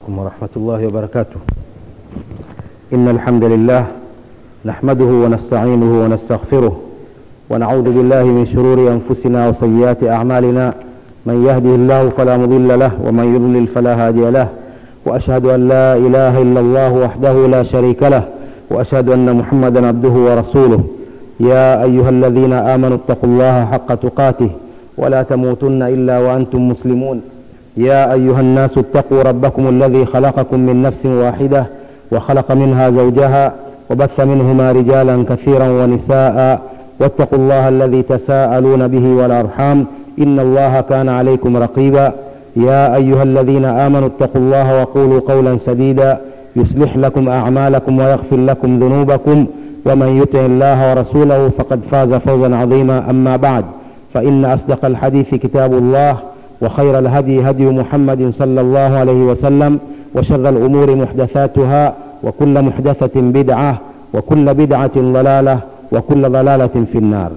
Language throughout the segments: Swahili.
عليكم ورحمة الله وبركاته إن الحمد لله نحمده ونستعينه ونستغفره ونعوذ بالله من شرور أنفسنا وسيئات أعمالنا من يهده الله فلا مضل له ومن يضلل فلا هادي له وأشهد أن لا إله إلا الله وحده لا شريك له وأشهد أن محمدا عبده ورسوله يا أيها الذين آمنوا اتقوا الله حق تقاته ولا تموتن إلا وأنتم مسلمون يا أيها الناس اتقوا ربكم الذي خلقكم من نفس واحدة وخلق منها زوجها وبث منهما رجالا كثيرا ونساء واتقوا الله الذي تساءلون به والأرحام إن الله كان عليكم رقيبا يا أيها الذين آمنوا اتقوا الله وقولوا قولا سديدا يصلح لكم أعمالكم ويغفر لكم ذنوبكم ومن يطع الله ورسوله فقد فاز فوزا عظيما أما بعد فإن أصدق الحديث كتاب الله وخير الهدي هدي محمد صلى الله عليه وسلم وشر الأمور محدثاتها وكل محدثة بدعة وكل بدعة ضلالة وكل ضلالة في النار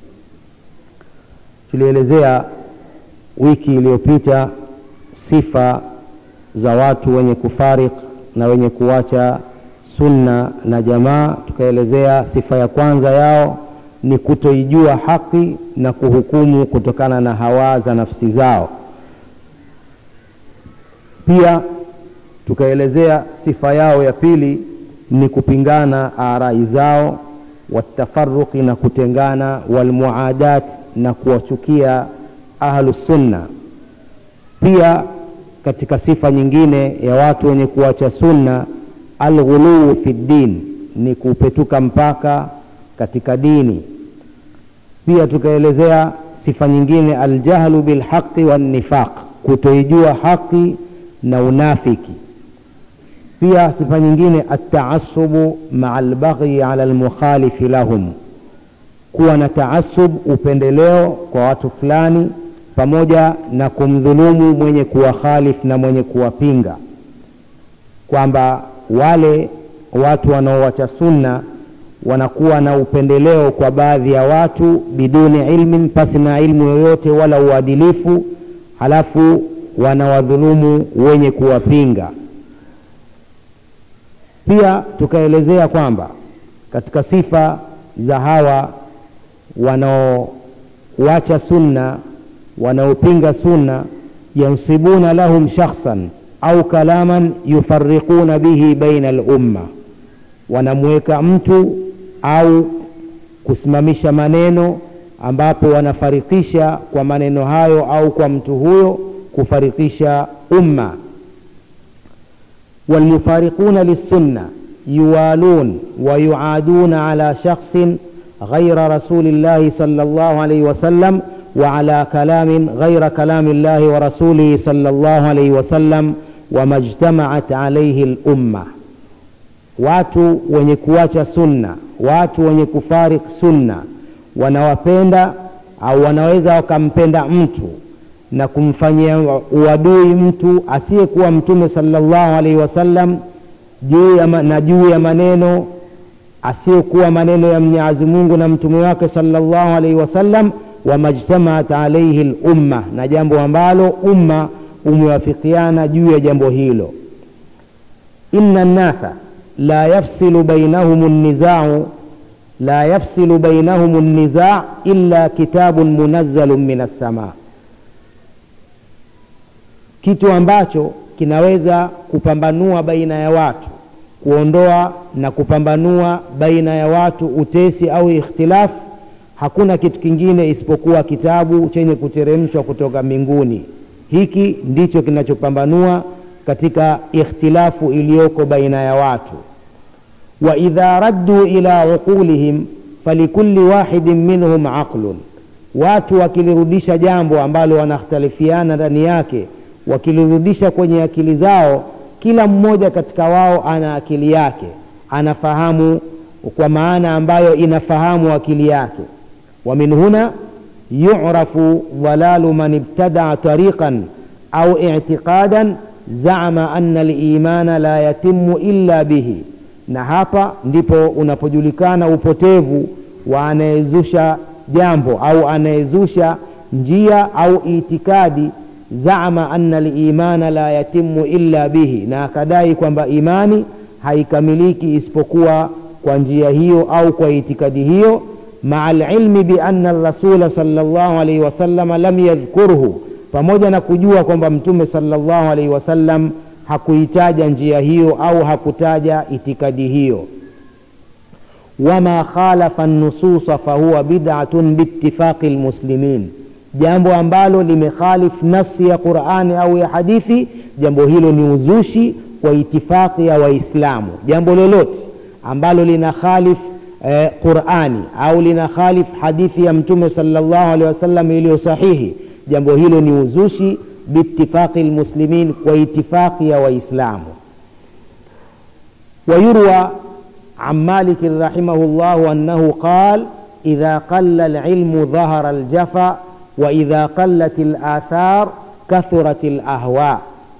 tulielezea wiki iliyopita sifa za watu wenye kufarik na wenye kuacha sunna na jamaa tukaelezea sifa ya kwanza yao ni kutoijua haki na kuhukumu kutokana na hawa za nafsi zao pia tukaelezea sifa yao ya pili ni kupingana arai zao watafaruqi na kutengana walmuadat na kuwachukia ahlusunna pia katika sifa nyingine ya watu wenye kuacha sunna alghuluu fi ddin ni kupetuka mpaka katika dini pia tukaelezea sifa nyingine aljahlu bilhaqi wannifaq kutoijua haki na unafiki pia sifa nyingine ataasubu maa albaghi ala almukhalifi lahum kuwa na taasub upendeleo kwa watu fulani pamoja na kumdhulumu mwenye kuwakhalif na mwenye kuwapinga kwamba wale watu wanaowacha sunna wanakuwa na upendeleo kwa baadhi ya watu biduni ilmin pasi na ilmu yoyote wala uadilifu halafu wanawadhulumu wenye kuwapinga pia tukaelezea kwamba katika sifa za hawa wanaowacha sunna wanaopinga sunna yansibuna lahum shakhsan au kalaman yufariquna bihi baina lumma wanamweka mtu au kusimamisha maneno ambapo wanafarikisha kwa maneno hayo au kwa mtu huyo kufarikisha umma والمفارقون للسنة يوالون ويعادون على شخص غير رسول الله صلى الله عليه وسلم وعلى كلام غير كلام الله ورسوله صلى الله عليه وسلم وما اجتمعت عليه الأمة watu wenye kuacha sunna watu wenye kufarik sunna wanawapenda au wanaweza wakampenda mtu na kumfanyia uadui mtu asiyekuwa mtume sallallahu alaihi wasallam juu ya na juu ya maneno asiyekuwa maneno ya Mwenyezi Mungu na mtume wake sallallahu alaihi wasallam wamajtamaat alaihi lumma na jambo ambalo umma umewafikiana juu ya jambo hilo inna nnasa la yafsilu bainahum nizau la yafsilu bainahum niza illa kitabun munazzalun min assamaa kitu ambacho kinaweza kupambanua baina ya watu kuondoa na kupambanua baina ya watu utesi au ikhtilafu hakuna kitu kingine isipokuwa kitabu chenye kuteremshwa kutoka mbinguni hiki ndicho kinachopambanua katika ikhtilafu iliyoko baina ya watu wa idha raddu ila uqulihim falikulli wahidin minhum aqlun watu wakilirudisha jambo ambalo wanakhtalifiana ndani yake wakilirudisha kwenye akili zao kila mmoja katika wao ana akili yake anafahamu kwa maana ambayo inafahamu akili yake wa min huna yurafu dhalalu man ibtadaa tariqan au i'tiqadan zama anna limana la yatimu illa bihi na hapa ndipo unapojulikana upotevu wa anayezusha jambo au anayezusha njia au itikadi zama anna limana la yatimu illa bihi na akadai kwamba imani haikamiliki isipokuwa kwa njia hiyo au kwa itikadi hiyo maa lilmi bianna rasula salllah alaihi wasallam lam yadhkurhu pamoja na kujua kwamba mtume salllah alaihi wasallam hakuitaja njia hiyo au hakutaja itikadi hiyo wama khalafa nususa fahuwa bidatun biitifaqi lmuslimin jambo ambalo limekhalif nasi ya qurani au ya hadithi jambo hilo ni uzushi kwa itifaqi ya waislamu jambo lolote ambalo lina khalif eh, qurani au lina khalif hadithi ya mtume salllahu alehi wasallam iliyo sahihi jambo hilo ni uzushi biitifaqi lmuslimin kwa itifaqi ya waislamu ويروى عن مالك رحمه الله أنه قال إذا قل العلم ظهر الجفا وإذا قلت الآثار كثرت الأهواء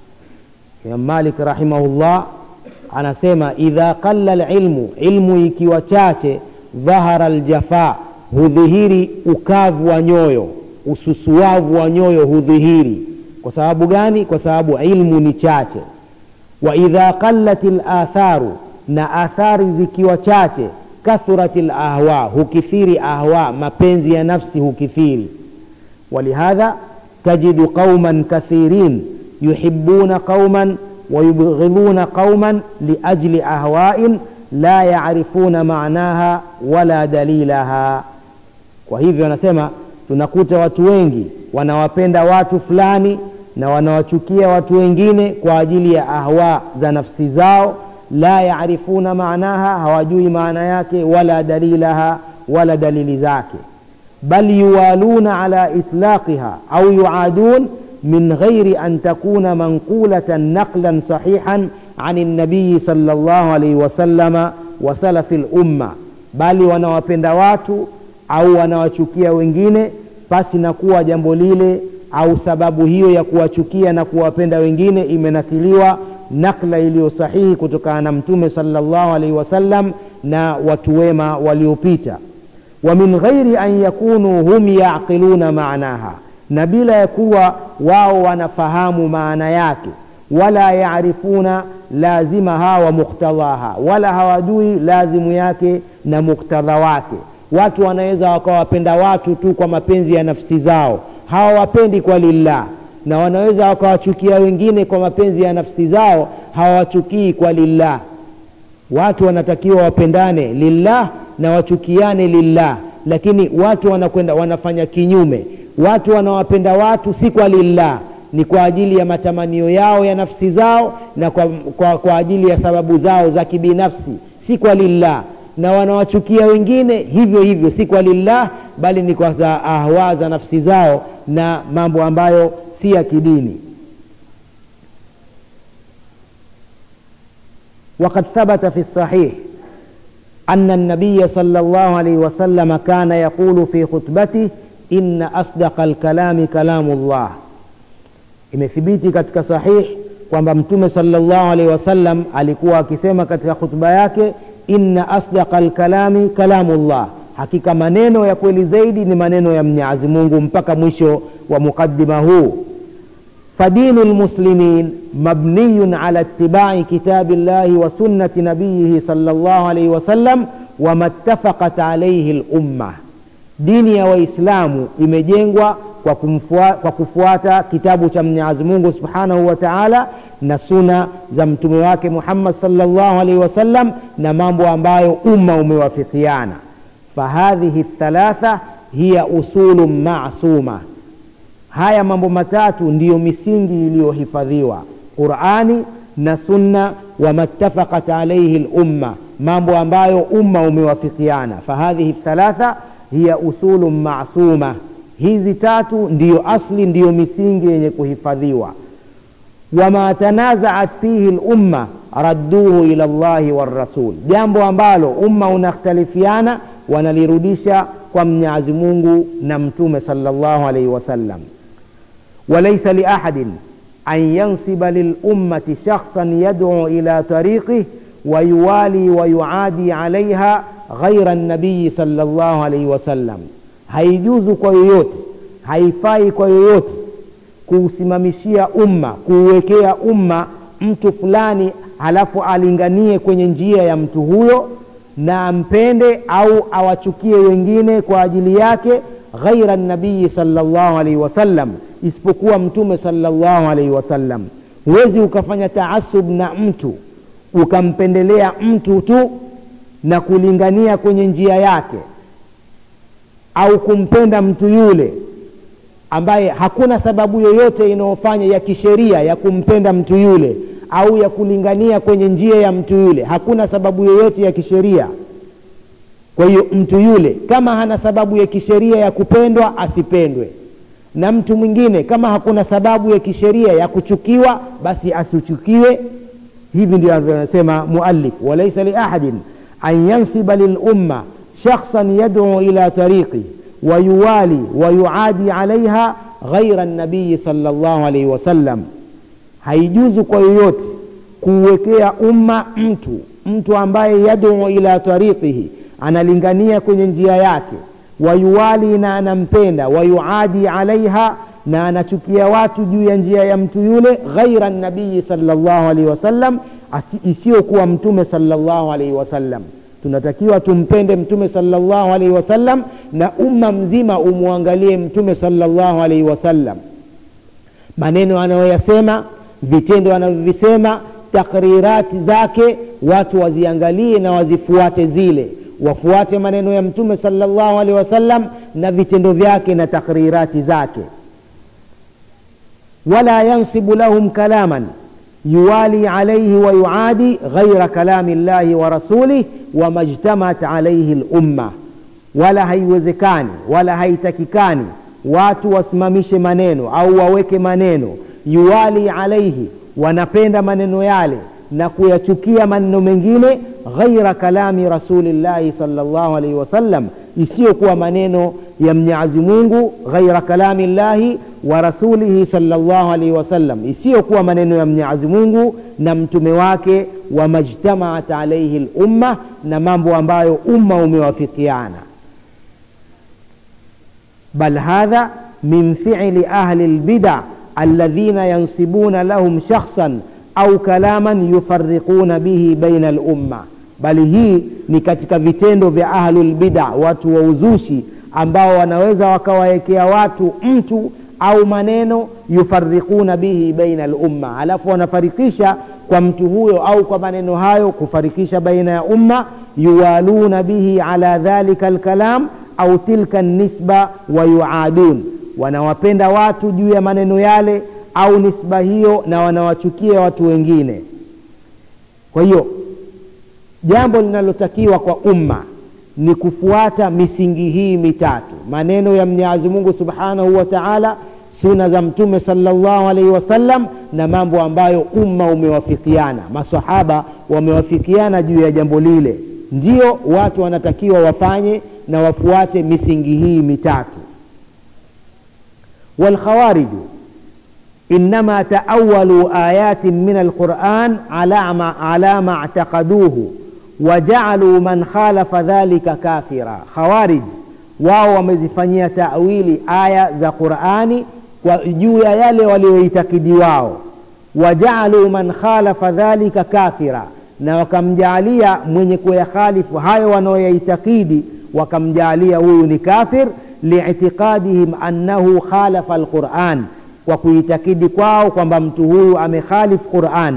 Imam Malik rahimahullah anasema idha qalla lilmu, ilmu ikiwa chache, dhahara aljafa, hudhihiri ukavu wa nyoyo, ususuavu wa nyoyo hudhihiri. Kwa sababu gani? Kwa sababu ilmu ni chache. Wa idha qallat latharu, na athari zikiwa chache, kathurat lahwa, hukithiri ahwa, mapenzi ya nafsi hukithiri. Walihadha tajidu qauman kathirin yuhibuna qauman wayubghidhuna qauman liajli ahwain la yarifuna maanaha wala dalilaha. Kwa hivyo anasema tunakuta watu wengi wanawapenda watu fulani na wanawachukia watu wengine kwa ajili ya ahwa za nafsi zao, la yarifuna maanaha, hawajui maana yake, wala dalilaha, wala dalili zake, bal yuwaluna ala itlaqiha au yuadun min ghairi an takuna manqulatan naqlan sahihan an nabiyi sallallahu alaihi wasallama wa salafi lumma, bali wanawapenda watu au wanawachukia wengine pasi na kuwa jambo lile au sababu hiyo ya kuwachukia na kuwapenda wengine imenakiliwa nakla iliyo sahihi kutokana na Mtume sallallahu alaihi wasallam na watu wema waliopita. Wa min ghairi an yakunu hum yaqiluna maanaha na bila ya kuwa wao wanafahamu maana yake, wala yaarifuna lazimaha wa muktadhaha, wala hawajui lazimu yake na muktadha wake. Watu wanaweza wakawapenda watu tu kwa mapenzi ya nafsi zao, hawawapendi kwa lillah, na wanaweza wakawachukia wengine kwa mapenzi ya nafsi zao, hawawachukii kwa lillah. Watu wanatakiwa wapendane lillah na wachukiane lillah, lakini watu wanakwenda wanafanya kinyume watu wanawapenda watu si kwa lillah, ni kwa ajili ya matamanio yao ya nafsi zao na kwa, kwa, kwa ajili ya sababu zao za kibinafsi, si kwa lillah. Na wanawachukia wengine hivyo hivyo, si kwa lillah, bali ni kwa za ahwa za nafsi zao na mambo ambayo si ya kidini. Waqad thabata fi sahih anna an-nabiy sallallahu alayhi wasallam kana yaqulu fi khutbatihi inna asdaqa alkalami kalamu llah, imethibiti katika sahih kwamba Mtume sallallahu alaihi wasallam alikuwa akisema katika khutba yake, inna asdaqa alkalami kalamu llah, hakika maneno ya kweli zaidi ni maneno ya Mwenyezi Mungu, mpaka mwisho wa muqaddima huu. Fadinu lmuslimin mabniyun ala ittibai kitabi llahi wa sunnati nabiyihi sallallahu alaihi wasallam wama ttafaqat alaihi lumma Dini ya Waislamu imejengwa kwa, kumfua, kwa kufuata kitabu cha Mwenyezi Mungu Subhanahu wa Ta'ala na suna za mtume wake Muhammad sallallahu alaihi wasallam na mambo ambayo umma umewafikiana. Fahadhihi thalatha hiya usulu masuma, haya mambo matatu ndiyo misingi iliyohifadhiwa Qurani na sunna, wamattafaqat alaihi lumma, mambo ambayo umma umewafikiana. Fahadhihi thalatha hiya usulu masuma, hizi tatu ndiyo asli, ndiyo misingi yenye kuhifadhiwa. Wama tanazaat fihi lumma radduhu ila llahi warasul, jambo ambalo umma unakhtalifiana wanalirudisha kwa Mwenyezi Mungu na Mtume sallallahu alaihi wasallam. Walaysa liahadin an yansiba lilummati shakhsan yad'u ila tariqih wa yuwali wa yuadi alaiha ghaira nabiyi sallallahu alaihi wasallam, haijuzu kwa yoyote, haifai kwa yoyote kuusimamishia umma kuuwekea umma mtu fulani halafu alinganie kwenye njia ya mtu huyo na ampende au awachukie wengine kwa ajili yake ghaira nabii salllahu alaihi wasallam isipokuwa mtume salllahu alaihi wasallam huwezi ukafanya taasub na mtu ukampendelea mtu tu na kulingania kwenye njia yake au kumpenda mtu yule ambaye hakuna sababu yoyote inayofanya ya kisheria ya kumpenda mtu yule au ya kulingania kwenye njia ya mtu yule hakuna sababu yoyote ya kisheria kwa hiyo mtu yule kama hana sababu ya kisheria ya kupendwa asipendwe na mtu mwingine kama hakuna sababu ya kisheria ya kuchukiwa basi asichukiwe hivi ndio anasema muallif walaisa liahadin an yansiba lilumma shakhsan yaduu ila tariqi ويوالي ويعادي عليها غير النبي صلى الله عليه وسلم haijuzu kwa yoyote kuwekea umma mtu mtu ambaye yaduu ila tariqihi analingania kwenye njia yake wayuwali na anampenda wayuadi alaiha na anachukia watu juu ya njia ya mtu yule ghaira nabii salllahu alaihi wasallam isiyokuwa mtume salllahu alaihi wasallam tunatakiwa tumpende mtume salllahu alaihi wasallam na umma mzima umwangalie mtume salllahu alaihi wasallam maneno anayoyasema vitendo anavyovisema takrirati zake watu waziangalie na wazifuate zile wafuate maneno ya mtume salllahu alaihi wasallam na vitendo vyake na takrirati zake wala yansibu lahum kalaman yuwali alaihi wayuadi ghaira kalami llahi wa rasulih wama jtamaat alaihi lumma wala haiwezekani wala haitakikani watu wasimamishe maneno au waweke maneno yuwali alaihi wanapenda maneno yale na kuyachukia maneno mengine ghaira kalami rasulillahi salllahu alaihi wasallam isiyokuwa maneno ya mnyazi mungu ghaira kalami llahi wa rasulihi salllahu alaihi wasallam isiyokuwa maneno ya mnyazi mungu na mtume wake wamajtamaat alaihi lumma na mambo ambayo umma umewafikiana bal hadha min fiili ahli lbida alladhina yansibuna lahum shakhsan au kalaman yufariquna bihi baina lumma bali hii ni katika vitendo vya ahlulbida watu wa uzushi ambao wanaweza wakawawekea watu mtu au maneno yufariquna bihi baina lumma alafu wanafarikisha kwa mtu huyo au kwa maneno hayo kufarikisha baina ya umma yuwaluna bihi ala dhalika lkalam au tilka nisba wayuadun wanawapenda watu juu ya maneno yale au nisba hiyo na wanawachukia watu wengine kwa hiyo jambo linalotakiwa kwa umma ni kufuata misingi hii mitatu maneno ya mwenyezi mungu subhanahu wa taala suna za mtume salllahu alaihi wasallam na mambo ambayo umma umewafikiana masahaba wamewafikiana juu ya jambo lile ndio watu wanatakiwa wafanye na wafuate misingi hii mitatu walkhawariju inama taawalu ayatin min alquran ala ma, ala ma actaqaduhu wajaaluu man khalafa dhalika kafira khawarij wao wamezifanyia tawili aya za qurani kwa juu ya yale walioitakidi wao wajaaluu man khalafa dhalika kafira na wakamjaalia mwenye kuyakhalifu hayo wanaoyaitakidi wakamjaalia huyu ni kafir liitiqadihim annahu khalafa alquran kwa kuitakidi kwao kwamba mtu huyu amekhalifu quran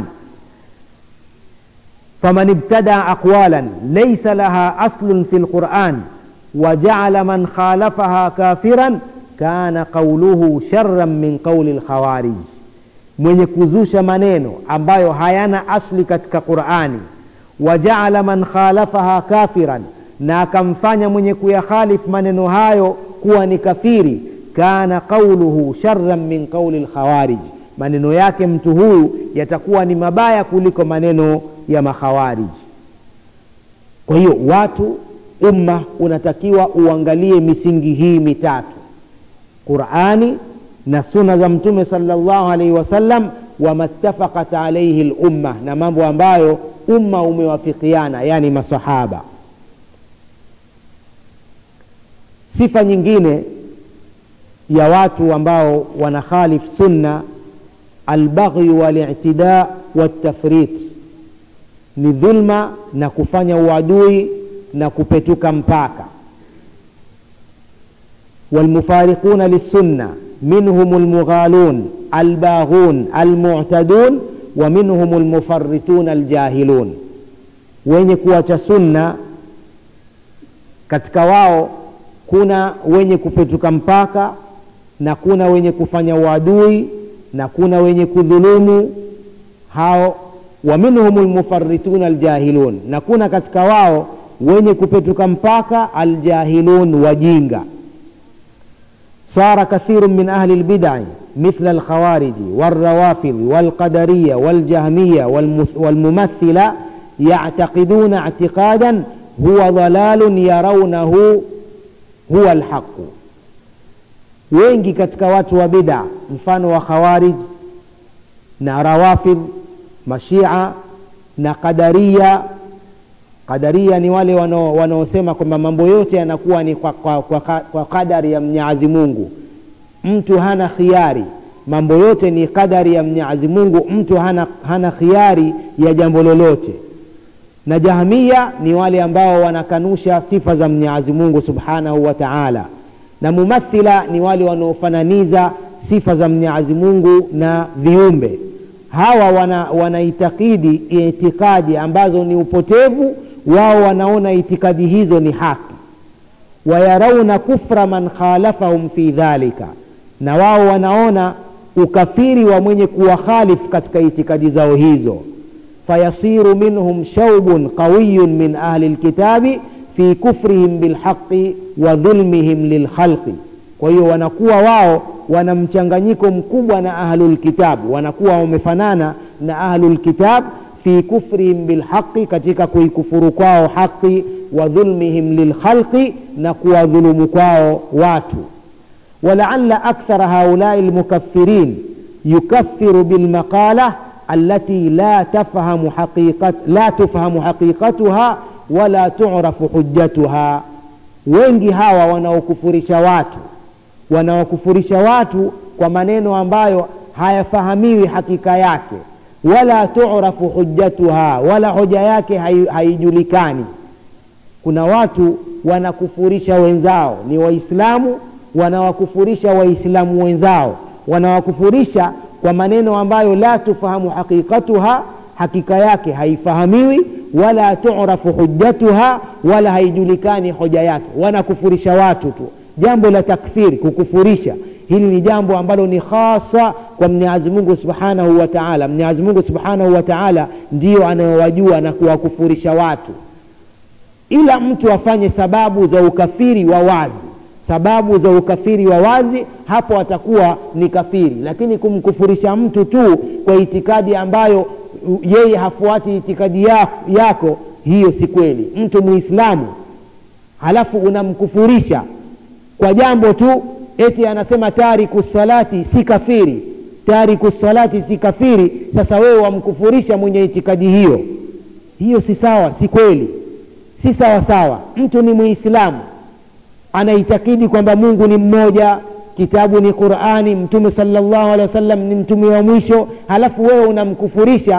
faman ibtada aqwalan laysa laha aslun fi lquran وجعل من خالفها كافرا كان قوله شرا من قول الخوارج mwenye kuzusha maneno ambayo hayana asli katika qurani wajaala man khalafaha kafiran na akamfanya mwenye kuyakhalif maneno hayo kuwa ni kafiri kana qauluhu sharan min qauli lkhawarij maneno yake mtu huyu yatakuwa ni mabaya kuliko maneno ya makhawarij kwa hiyo watu umma unatakiwa uangalie misingi hii mitatu qurani na suna za mtume salllahu alaihi wasallam wamattafaqat alaihi lumma na mambo ambayo umma umewafikiana yani masahaba sifa nyingine ya watu ambao wanakhalif sunna albaghyu walitida waltafrit ni dhulma na kufanya uadui na kupetuka mpaka walmufariquna lissunna minhum lmughalun albaghun almu'tadun wa minhum lmufarrituna aljahilun wenye kuacha sunna katika wao kuna wenye kupetuka mpaka na kuna wenye kufanya uadui na kuna wenye kudhulumu hao wa minhum lmufarrituna aljahilun na kuna katika wao wenye kupetuka mpaka aljahilun wajinga صار كثير من أهل البدع مثل الخوارج والروافض والقدرية والجهمية والممثلة يعتقدون اعتقادا هو ضلال يرونه هو الحق wengi katika watu wa bid'a mfano wa khawarij na rawafidh mashia na qadaria qadaria ni wale wanaosema kwamba mambo yote yanakuwa ni kwa, kwa, kwa, kwa kadari ya mnyazi mungu mtu hana khiari mambo yote ni kadari ya mnyazi mungu mtu hana, hana khiari ya jambo lolote na jahmia ni wale ambao wanakanusha sifa za mnyazi mungu subhanahu wa taala na mumathila ni wale wanaofananiza sifa za mnyazi mungu na viumbe hawa wana, wanaitakidi itikadi ambazo ni upotevu wao wanaona itikadi hizo ni haki wayarauna kufra man khalafahum fi dhalika na wao wanaona ukafiri wa mwenye kuwakhalifu katika itikadi zao hizo fayasiru minhum shaubun qawiyun min ahli lkitabi fi kufrihim bilhaqi wa dhulmihim lilkhalqi kwa hiyo wanakuwa wao wana mchanganyiko mkubwa na ahlulkitab wanakuwa wamefanana na ahlulkitab fi kufrihim bilhaqi katika kuikufuru kwao haqi wa dhulmihim lilkhalqi na kuwadhulumu kwao watu walaala akthara haulai lmukaffirin yukaffiru bilmaqala التي لا تفهم حقيقة لا تفهم حقيقتها ولا تعرف حجتها wengi hawa wanaokufurisha watu wanaokufurisha watu kwa maneno ambayo hayafahamiwi hakika yake wala turafu hujjatuha wala hoja yake haijulikani kuna watu wanakufurisha wenzao ni waislamu wanawakufurisha waislamu wenzao wanawakufurisha kwa maneno ambayo la tufahamu haqiqatuha hakika yake haifahamiwi wala turafu hujjatuha wala haijulikani hoja yake wanakufurisha watu tu jambo la takfiri kukufurisha hili ni jambo ambalo ni khasa kwa mwenyezi mungu subhanahu wa taala mwenyezi mungu subhanahu wa taala ndiyo anayowajua na kuwakufurisha watu ila mtu afanye sababu za ukafiri wa wazi sababu za ukafiri wa wazi hapo atakuwa ni kafiri lakini kumkufurisha mtu tu kwa itikadi ambayo yeye hafuati itikadi yako hiyo si kweli mtu muislamu halafu unamkufurisha kwa jambo tu eti anasema tariku salati si kafiri tariku salati si kafiri sasa wewe wamkufurisha mwenye itikadi hiyo hiyo si sawa si kweli si sawa sawa mtu ni muislamu anaitakidi kwamba mungu ni mmoja kitabu ni qurani mtume salllahu alehi wasallam ni mtume wa mwisho halafu wewe unamkufurisha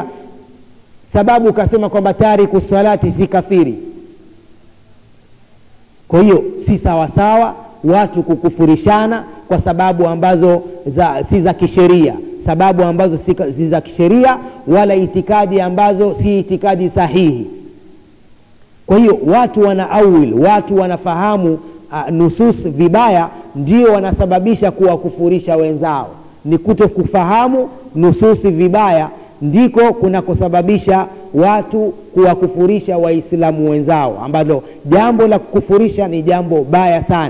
sababu ukasema kwamba tariku salati si kafiri kwa hiyo si sawasawa sawa, watu kukufurishana kwa sababu ambazo za, si za kisheria sababu ambazo si, si za kisheria wala itikadi ambazo si itikadi sahihi kwa hiyo watu wana awil watu wanafahamu uh, nusus vibaya ndio wanasababisha kuwakufurisha wenzao ni kuto kufahamu nususi vibaya ndiko kunakosababisha watu kuwakufurisha waislamu wenzao ambalo jambo la kukufurisha ni jambo baya sana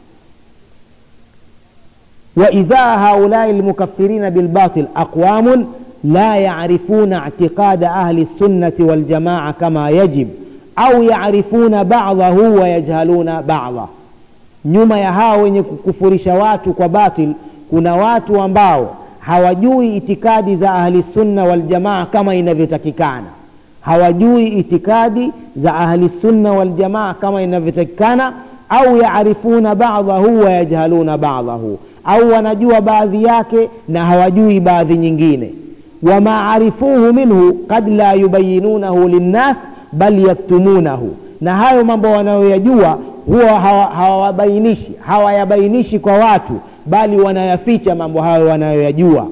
waizaa haulai lmukafirina bilbatil aqwamun la yarifuna ictiqada ahli lsunnati waljamaa kama yajib au yarifuna badahu wayajhaluna bada nyuma ya hao wenye kukufurisha watu kwa batil kuna watu ambao hawajui itikadi za ahli sunna waljamaa kama inavyotakikana hawajui itikadi za ahli sunna waljamaa kama inavyotakikana au yarifuna badahu wayajhaluna badahu au wanajua baadhi yake na hawajui baadhi nyingine wama arifuhu minhu kad la yubayinunahu linnas bal yaktumunahu na hayo mambo wanayoyajua huwa hawabainishi hawa hawayabainishi kwa watu bali wanayaficha mambo hayo wanayoyajua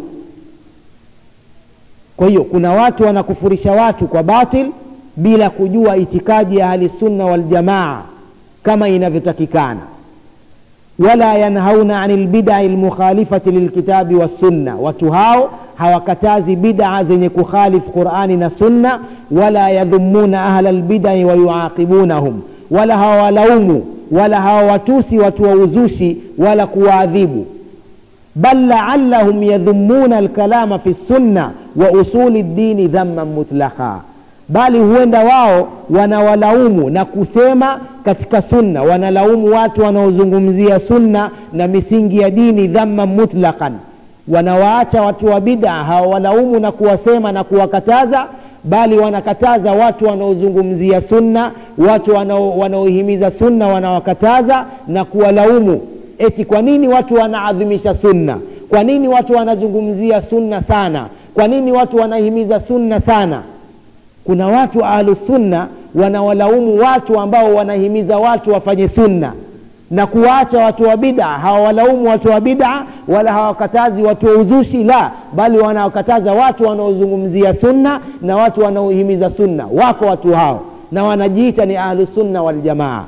kwa hiyo kuna watu wanakufurisha watu kwa batil bila kujua itikadi ya ahlisunna waljamaa kama inavyotakikana wala yanhauna ani lbidai lmukhalifati lilkitabi wassunna watu hao hawakatazi bidaa zenye kukhalifu qurani na sunna wala yadhumuna ahla lbidai wayuaqibunahum wala hawawalaumu wala hawawatusi watu wa uzushi wala kuwaadhibu bal laallahum yadhumuna alkalama fi sunna wa usuli ddini dhamman mutlaka bali huenda wao wanawalaumu na kusema katika sunna wanalaumu watu wanaozungumzia sunna na misingi ya dini dhamman mutlaqan wanawaacha watu wa bid'a hawawalaumu na kuwasema na kuwakataza bali wanakataza watu wanaozungumzia sunna watu wanaohimiza sunna wanawakataza na kuwalaumu eti kwa nini watu wanaadhimisha sunna kwa nini watu wanazungumzia sunna sana kwa nini watu wanahimiza sunna sana kuna watu ahlusunna wanawalaumu watu ambao wanahimiza watu wafanye sunna na kuwaacha watu wa bid'a hawawalaumu watu wa bid'a wala hawakatazi watu wa uzushi la bali wanawakataza watu wanaozungumzia sunna na watu wanaohimiza sunna wako watu hao na wanajiita ni ahlusunna waljamaa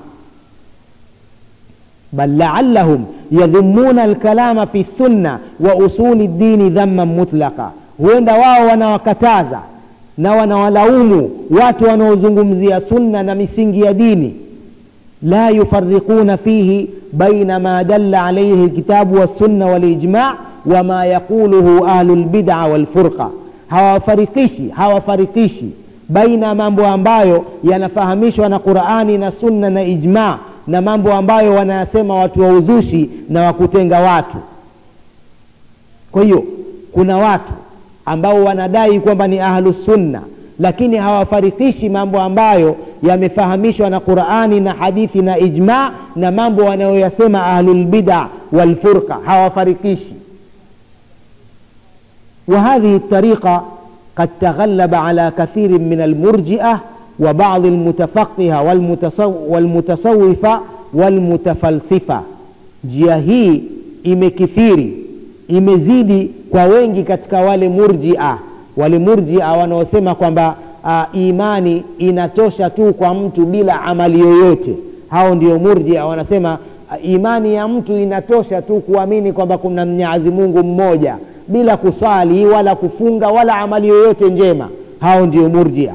bal laallahum yadhumuna alkalama fi sunna wa usuli ddini dhamman mutlaqa huenda wao wanawakataza na wanawalaumu watu wanaozungumzia sunna na misingi ya dini la yufariquna fihi baina ma dalla alaihi lkitabu wassunna walijma wama yaquluhu ahlu lbida walfurqa hawafarikishi hawafarikishi baina mambo ambayo yanafahamishwa na qurani na sunna na ijma na mambo ambayo wanayasema watu wa uzushi na wakutenga watu kwa hiyo kuna watu ambao wanadai kwamba ni ahlusunna lakini hawafarikishi mambo ambayo yamefahamishwa na qurani na hadithi na ijma na mambo wanayoyasema ahlulbida walfurqa hawafarikishi وهذه الطريقة قد تغلب على كثير من المرجئة وبعض المتفقهة والمتصو والمتصوفة والمتفلسفة njia hii imekithiri imezidi kwa wengi katika wale murjia wale murjia wanaosema kwamba uh, imani inatosha tu kwa mtu bila amali yoyote hao ndio murjia wanasema uh, imani ya mtu inatosha tu kuamini kwamba kuna mnyazi mungu mmoja bila kusali wala kufunga wala amali yoyote njema hao ndio murjia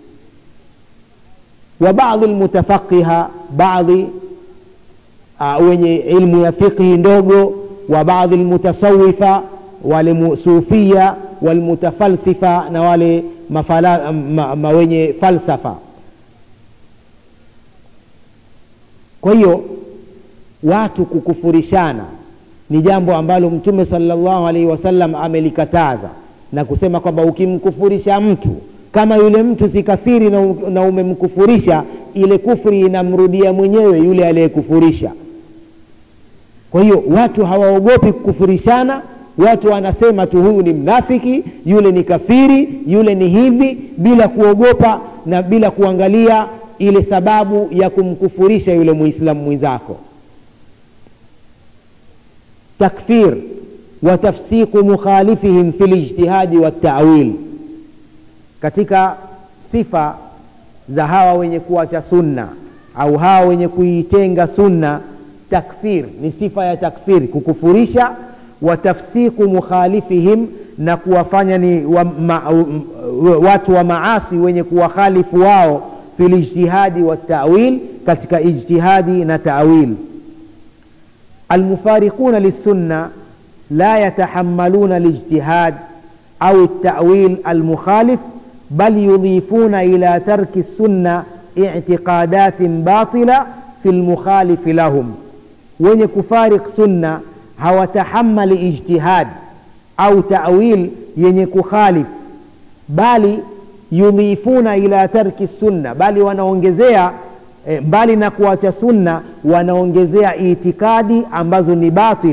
wa baadhi lmutafaqiha baadhi uh, wenye ilmu ya fiqhi ndogo wa baadhi lmutasawifa wale sufia walmutafalsifa na wale mafala, ma, ma wenye falsafa kwa hiyo watu kukufurishana ni jambo ambalo mtume salllahu alaihi wasallam amelikataza na kusema kwamba ukimkufurisha mtu kama yule mtu si kafiri na, na umemkufurisha ile kufri inamrudia mwenyewe yule aliyekufurisha kwa hiyo watu hawaogopi kukufurishana watu wanasema tu huyu ni mnafiki yule ni kafiri yule ni hivi bila kuogopa na bila kuangalia ile sababu ya kumkufurisha yule muislamu mwenzako takfir wa tafsiqu mukhalifihim fi lijtihadi waltawil katika sifa za hawa wenye kuacha sunna au hawa wenye kuitenga sunna takfir ni sifa ya takfir kukufurisha wa tafsiqu mukhalifihim na kuwafanya ni wa, ma, watu wa maasi wenye kuwakhalifu wao fi lijtihadi waltawil katika ijtihadi na tawil المفارقون للسنة لا يتحملون الاجتهاد أو التأويل المخالف بل يضيفون إلى ترك السنة اعتقادات باطلة في المخالف لهم وين كفارق سنة هو تحمل اجتهاد أو تأويل ين كخالف بل يضيفون إلى ترك السنة بل wanaongezea mbali na kuacha sunna wanaongezea itikadi ambazo ni batil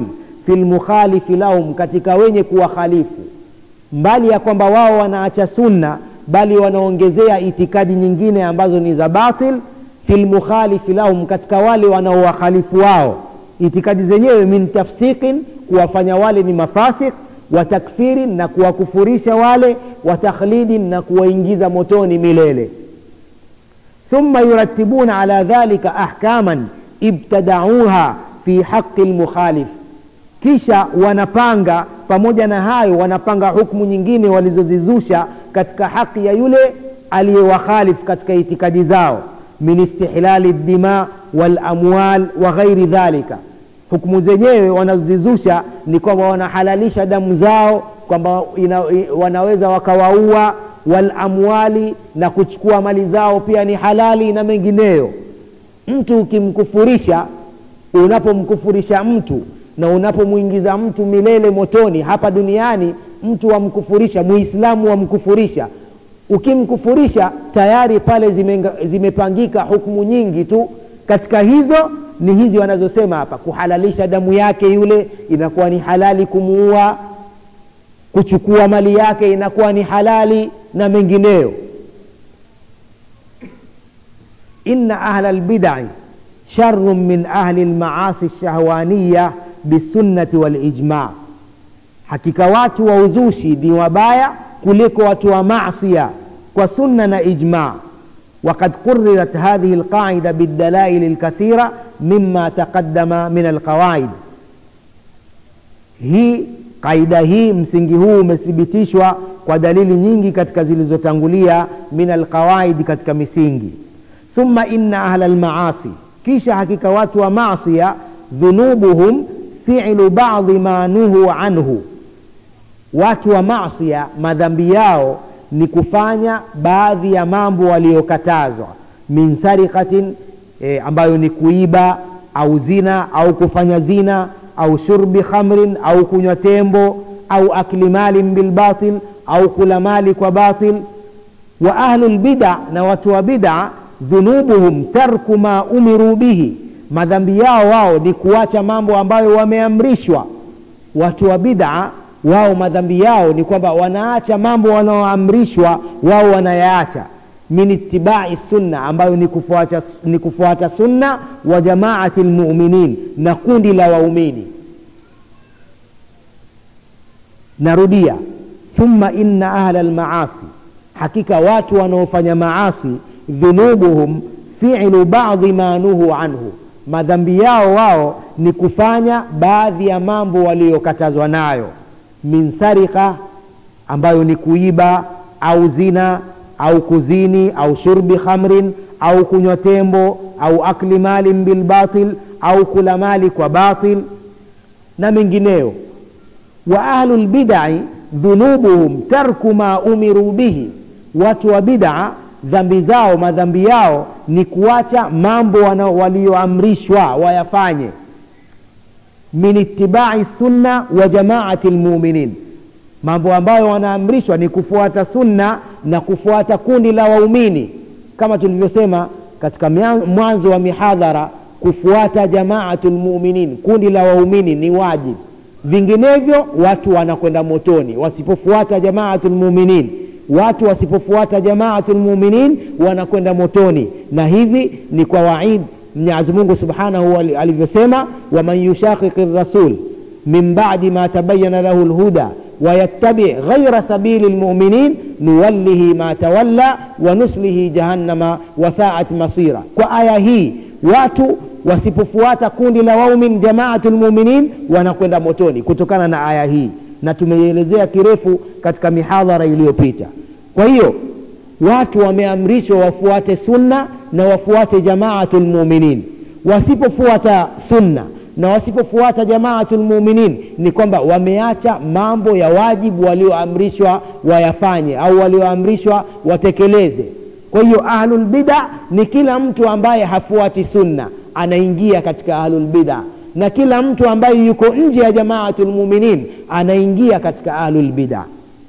fi lmukhalifi lahum katika wenye kuwakhalifu mbali ya kwamba wao wanaacha sunna bali wanaongezea itikadi nyingine ambazo ni za batil fi lmukhalifi lahum katika wale wanaowakhalifu wao itikadi zenyewe min tafsiqin kuwafanya wale ni mafasik wa takfirin na kuwakufurisha wale wa takhlidin na kuwaingiza motoni milele thumma yuratibuna ala dhalika ahkaman ibtadauha fi haqi lmukhalif kisha wanapanga pamoja na hayo wanapanga hukmu nyingine walizozizusha katika haki ya yule aliyewakhalif katika itikadi zao min istihlali dima walamwal wa ghairi dhalika hukmu zenyewe wanazozizusha ni kwamba wanahalalisha damu zao kwamba wanaweza wakawaua walamwali na kuchukua mali zao pia ni halali na mengineyo mtu ukimkufurisha unapomkufurisha mtu na unapomwingiza mtu milele motoni hapa duniani mtu wamkufurisha muislamu wamkufurisha ukimkufurisha tayari pale zimenga, zimepangika hukumu nyingi tu katika hizo ni hizi wanazosema hapa kuhalalisha damu yake yule inakuwa ni halali kumuua kuchukua mali yake inakuwa ni halali na mengineyo inna ahla lbidai sharun min ahli lmaasi lshahwaniya bisunnati walijma hakika watu wa uzushi ni wabaya kuliko watu wa masia kwa sunna na ijma وقد قررت هذه القاعدة بالدلائل الكثيرة مما تقدم من القواعد hii kaida hii msingi huu umethibitishwa kwa dalili nyingi katika zilizotangulia min alqawaidi katika misingi thumma inna ahla lmaasi kisha hakika watu wa masia dhunubuhum filu badi ma nuhu anhu watu wa masia madhambi yao ni kufanya baadhi ya mambo waliyokatazwa min sarikatin e, ambayo ni kuiba au zina au kufanya zina au shurbi khamrin au kunywa tembo au akli malin bilbatil au kula mali kwa batil wa ahlu lbida na watu wa bida dhunubuhum tarku ma umiru bihi madhambi yao wao ni kuacha mambo ambayo wameamrishwa watu wa bida wao madhambi yao ni kwamba wanaacha mambo wanaoamrishwa wao wanayaacha min itibai sunna ambayo ni kufuata, ni kufuata sunna wa jamaati lmuminin na kundi la waumini narudia thumma inna ahla lmaasi hakika watu wanaofanya maasi dhunubuhum filu badi ma nuhu anhu madhambi yao wao ni kufanya baadhi ya mambo waliyokatazwa nayo min sarika ambayo ni kuiba au zina au kuzini au shurbi khamrin au kunywa tembo au akli malin bilbatil au kula mali kwa batil na mengineyo wa ahlu lbidai dhunubuhum tarku ma umiru bihi watu wa bidaa dhambi zao madhambi yao ni kuacha mambo walioamrishwa wayafanye min itibai sunna wa jamaati lmuminin mambo ambayo wanaamrishwa ni kufuata sunna na kufuata kundi la waumini kama tulivyosema katika mwanzo wa mihadhara kufuata jamaatu lmuminin kundi la waumini ni wajibu vinginevyo watu wanakwenda motoni wasipofuata jamaatu lmuminin watu wasipofuata jamaatu lmuminin wanakwenda motoni na hivi ni kwa waid mwenyezi mungu subhanahu alivyosema waman yushaqiqi rasul min badi ma tabayana lahu lhuda ويتبع غير سبيل المؤمنين نوله ما تولى ونسله جهنم وساءت مصيرا وآية هي watu wasipofuata kundi la waumin jamaatu lmuminin wanakwenda motoni kutokana na aya hii na tumeielezea kirefu katika mihadhara iliyopita kwa hiyo watu wameamrishwa wafuate sunna na wafuate jamaatu lmuminin wasipofuata sunna na wasipofuata jamaatu lmuminin ni kwamba wameacha mambo ya wajibu walioamrishwa wayafanye au walioamrishwa watekeleze kwa hiyo ahlulbida ni kila mtu ambaye hafuati sunna anaingia katika ahlulbida na kila mtu ambaye yuko nje ya jamaatu lmuminin anaingia katika ahlulbida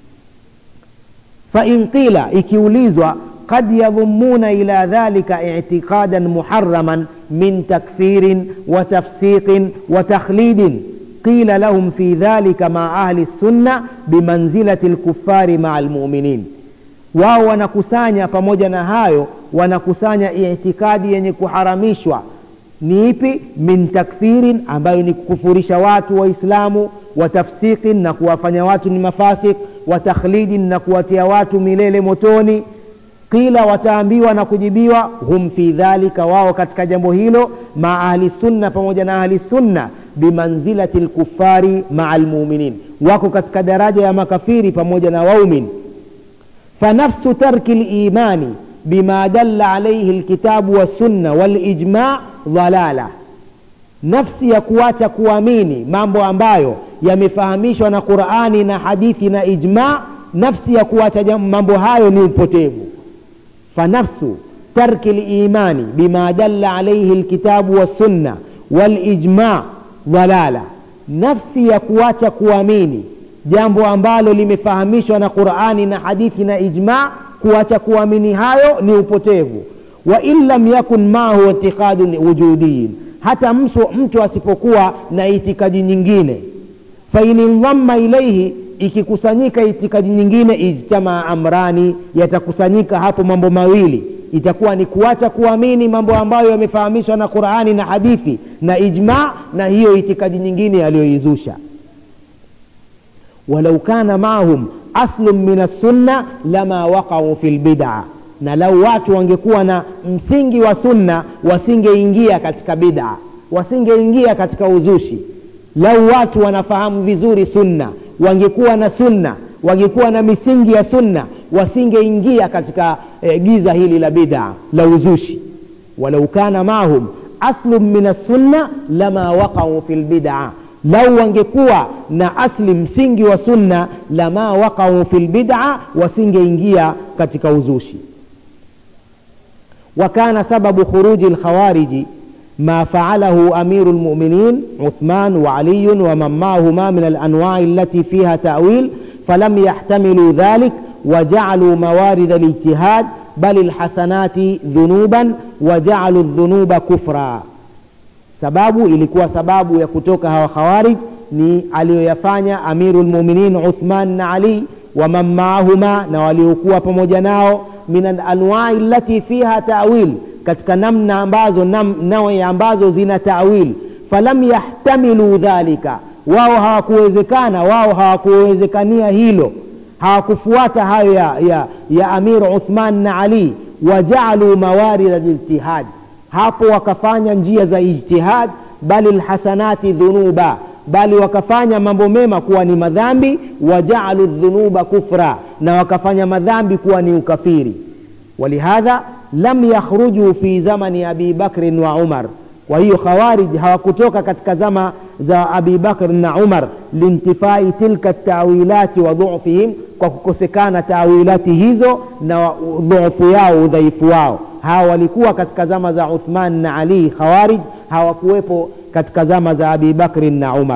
fain qila ikiulizwa قد يضمون إلى ذلك اعتقادا محرما من تكفير وتفسيق وتخليد qila lahum fi dhalika maa ahli sunna bimanzilati lkufari maa lmuminin wao wanakusanya pamoja na hayo wanakusanya itikadi yenye kuharamishwa ni ipi min takthirin ambayo ni kukufurisha watu waislamu wa tafsiqin na kuwafanya watu ni mafasik wa takhlidin na kuwatia watu milele motoni qila wataambiwa na kujibiwa hum fi dhalika wao katika jambo hilo maa ahli sunna pamoja na ahli sunna bimanzilati lkufari maa lmuminin wako katika daraja ya makafiri pamoja na waumin fanafsu tarki limani bima dalla alaihi lkitabu wassunna walijma dhalala nafsi ya kuacha kuamini mambo ambayo yamefahamishwa na qurani na hadithi na ijma nafsi ya kuacha mambo hayo ni upotevu fanafsu tarki limani bima dalla alaihi lkitabu wassunna walijma dhalala nafsi ya kuacha kuamini jambo ambalo limefahamishwa na qurani na hadithi na ijma kuacha kuamini hayo ni upotevu wa in lam yakun maahu itiqadun wujudiyin hata mtu, mtu asipokuwa na itikadi nyingine fain indhamma ilaihi ikikusanyika itikadi nyingine ijtamaa amrani yatakusanyika hapo mambo mawili itakuwa ni kuacha kuamini mambo ambayo yamefahamishwa na qurani na hadithi na ijma na hiyo itikadi nyingine aliyoizusha walau kana maahum aslun min assunna lama waqau fi lbida na lau watu wangekuwa na msingi wa sunna wasingeingia katika bida wasingeingia katika uzushi lau watu wanafahamu vizuri sunna wangekuwa na sunna wangekuwa na misingi ya sunna wasingeingia katika e, giza hili la bida la uzushi walau kana mahum aslun min assunna lama waqau fi lbidaa lau wangekuwa na asli msingi wa sunna lama waqau fi lbida wasingeingia katika uzushi وكان سبب خروج الخوارج ما فعله أمير المؤمنين عثمان وعلي ومن معهما من الأنواع التي فيها تأويل فلم يحتملوا ذلك وجعلوا موارد الاجتهاد بل الحسنات ذنوبا وجعلوا الذنوب كفرا sababu ilikuwa sababu ya kutoka hawa khawarij ni aliyoyafanya amiru lmuminin uthman na ali waman maahuma na waliokuwa pamoja nao min alanwai lati fiha tawil katika namna ambazo nam, nawi ambazo zina tawil falam yahtamilu dhalika wao hawakuwezekana wao hawakuwezekania hilo hawakufuata hayo ya, ya, ya amir uthman na ali wajaaluu mawarida lijtihad hapo wakafanya njia za ijtihad bali lhasanati dhunuba bali wakafanya mambo mema kuwa ni madhambi wajaalu dhunuba kufra na wakafanya madhambi kuwa ni ukafiri walihadha lam yakhrujuu fi zamani abi bakrin wa umar kwa hiyo khawarij hawakutoka katika zama za abi bakr na umar lintifai tilka tawilati wa dhufihim kwa kukosekana tawilati hizo na dhufu yao udhaifu wao hawa walikuwa katika zama za uthman na ali khawarij hawakuwepo katika zama za abi bakrin na umar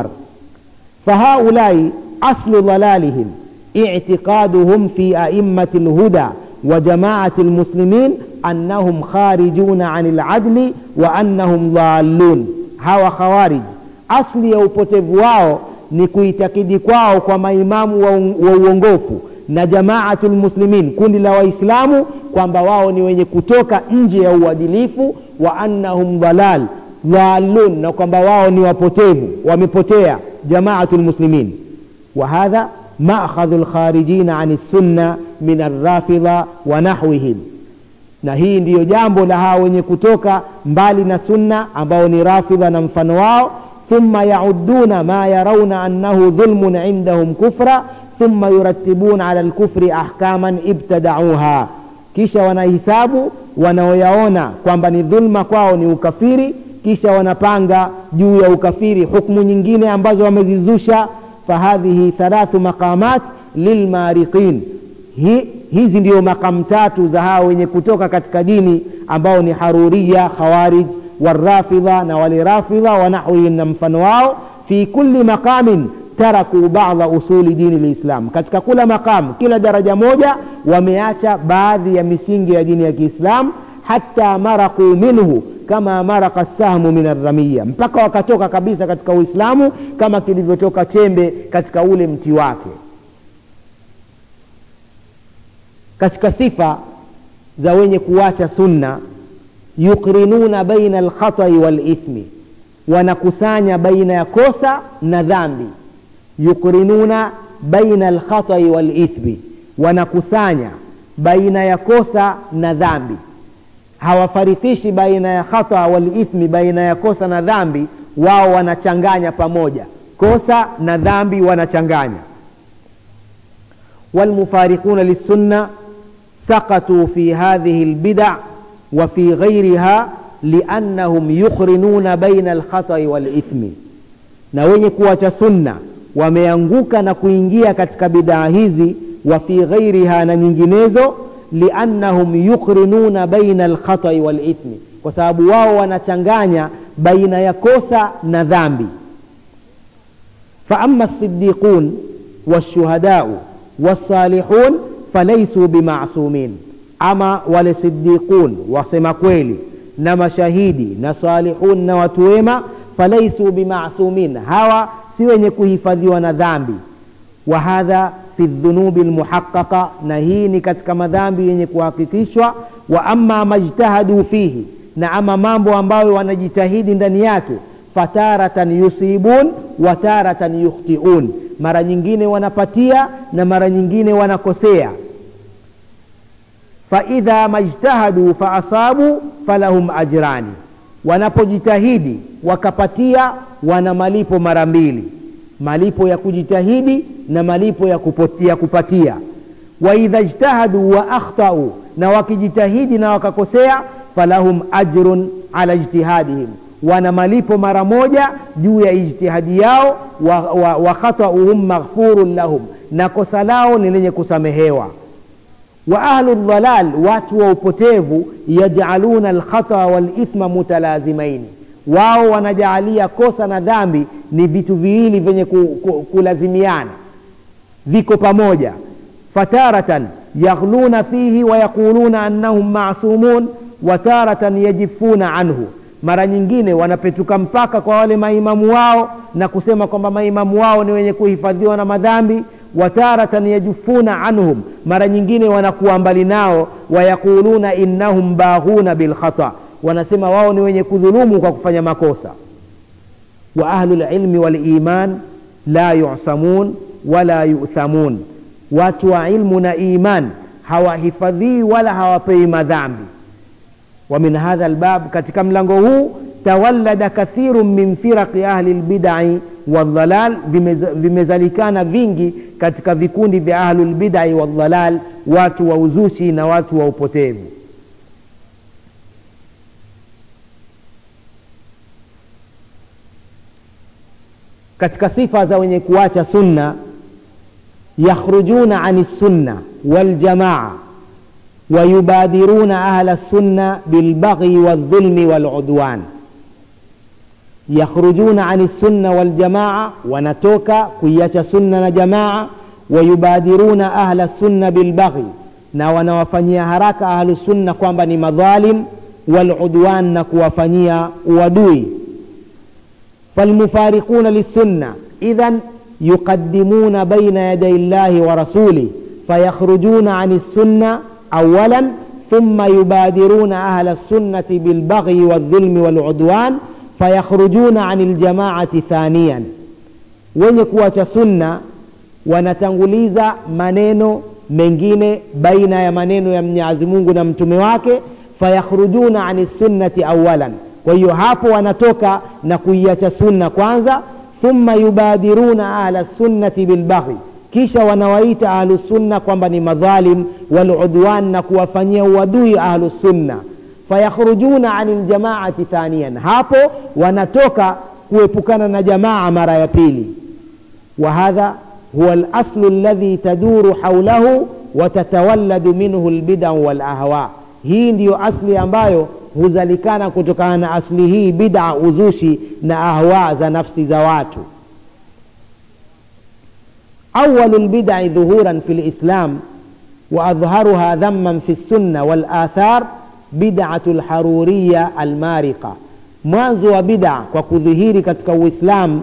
fahaulai aslu dhalalihim itiqaduhum fi aimmati lhuda wa jamaati lmuslimin annahum kharijuna ani ladli wa annahum dhalun hawa khawarij asli ya upotevu wao ni kuitakidi kwao kwa maimamu wa, wa uongofu na jamaatu lmuslimin kundi la waislamu kwamba wao ni wenye kutoka nje ya uadilifu wa annahum dhalal dhalun na kwamba wao ni wapotevu wamepotea jamaatu lmuslimin wa hadha maakhadhu lkharijina ani sunna min arrafidha wa nahwihim na hii ndiyo jambo la hawa wenye kutoka mbali na sunna ambao ni rafidha na mfano wao thumma yauduna ma yarauna annahu dhulmun indahum kufra thumma yuratibuna ala lkufri ahkaman ibtadauha kisha wanahisabu wanaoyaona kwamba ni dhulma kwao ni ukafiri kisha wanapanga juu ya ukafiri hukmu nyingine ambazo wamezizusha fahadhihi thalathu maqamat lilmariqin hi, hizi ndio makamu tatu za hawa wenye kutoka katika dini ambao ni haruria khawarij warafidha na wale rafidha wanahwihim na mfano wao fi kulli maqamin taraku bada usuli dini lislam katika kula maqam kila daraja moja wameacha baadhi ya misingi ya dini ya kiislam hata marakuu minhu kama maraka sahmu min arramiya mpaka wakatoka kabisa katika uislamu kama kilivyotoka chembe katika ule mti wake katika sifa za wenye kuacha sunna yukrinuna baina alkhatai walithmi wanakusanya baina ya kosa na dhambi yukrinuna baina alkhatai walithmi wanakusanya baina ya kosa na dhambi hawafarikishi baina ya khata walithmi baina ya kosa na dhambi wao wanachanganya pamoja kosa na dhambi wanachanganya walmufariquna lissunna سقطوا في هذه البدع وفي غيرها لأنهم يقرنون بين الخطأ والإثم na wenye kuacha sunna wameanguka na kuingia katika bidaa hizi wa fi ghairiha na nyinginezo liannahum yuqrinuna baina alkhatai walithmi kwa sababu wao wanachanganya baina ya kosa na dhambi faama lsidiqun walshuhadau walsalihun falaisu bimasumin ama wale sidiqun wasema kweli na mashahidi na salihun na watu wema falaisu bimasumin hawa si wenye kuhifadhiwa na dhambi wa hadha fi dhunubi lmuhaqaqa na hii ni katika madhambi yenye kuhakikishwa wa ama majtahadu fihi na ama mambo ambayo wanajitahidi ndani yake fataratan yusibun wa taratan yukhtiun mara nyingine wanapatia na mara nyingine wanakosea faidha majtahadu faasabu falahum ajrani wanapojitahidi wakapatia wana malipo mara mbili malipo ya kujitahidi na malipo ya, kupotia, kupatia waidha jtahadu wa akhtau na wakijitahidi na wakakosea falahum ajrun ala ijtihadihim wana malipo mara moja juu ya ijtihadi yao wa, wa, wa khatauhum maghfurun lahum na kosa lao ni lenye kusamehewa wa ahlu dhalal watu wa upotevu yajaluna alkhata walithma mutalazimaini wao wanajaalia kosa na dhambi ni vitu viwili vyenye ku, ku, kulazimiana viko pamoja fataratan yaghluna fihi wayaquluna annahum masumun wataratan yajifuna anhu mara nyingine wanapetuka mpaka kwa wale maimamu wao na kusema kwamba maimamu wao ni wenye kuhifadhiwa na madhambi wataratan yajufuna anhum mara nyingine wanakuwa mbali nao wayaquluna innahum baghuna bilkhata wanasema wao ni wenye kudhulumu kwa kufanya makosa wa ahlu lilmi waliman la yusamun wala yuthamun watu wa ilmu na iman hawahifadhii wala hawapewi madhambi wa min hadha albab katika mlango huu tawallada kathiru min firaqi ahli lbidai waldhalal vimezalikana vingi katika vikundi vya ahlu lbidai waldhalal watu wa uzushi na watu wa upotevu katika sifa za wenye kuacha sunna yakhrujuna ani sunna waljamaa wayubadiruna ahla sunna bilbaghi waldhulmi waludwan yakhrujuna ani sunna waljamaa wanatoka kuiacha sunna na jamaa wayubadiruna ahla sunna bilbaghi na wanawafanyia haraka ahlu sunna kwamba ni madhalim waludwan na kuwafanyia uadui فالمفارقون للسنة إذا يقدمون بين يدي الله ورسوله فيخرجون عن السنة أولا ثم يبادرون أهل السنة بالبغي والظلم والعدوان فيخرجون عن الجماعة ثانيا wenye kuacha sunna wanatanguliza maneno mengine baina ya maneno ya mwenyezi mungu na mtume wake fayakhrujuna ani sunnati awalan kwa hiyo hapo wanatoka na kuiacha sunna kwanza thumma yubadiruna ahla sunnati bilbaghi kisha wanawaita ahlusunna kwamba ni madhalim waludwan na kuwafanyia uadui ahlusunna fayakhrujuna ani ljamaati thaniyan hapo wanatoka kuepukana na jamaa mara ya pili wa hadha huwa laslu ladhi taduru haulahu watatawalladu minhu lbidau walahwa hii ndiyo asli ambayo huzalikana kutokana na asli hii bida uzushi na ahwa za nafsi za watu awalu lbidai dhuhuran fi lislam waadhharuha dhamman fi lsunna walathar bid'atu lharuriya almariqa mwanzo wa bid'a kwa kudhihiri katika uislamu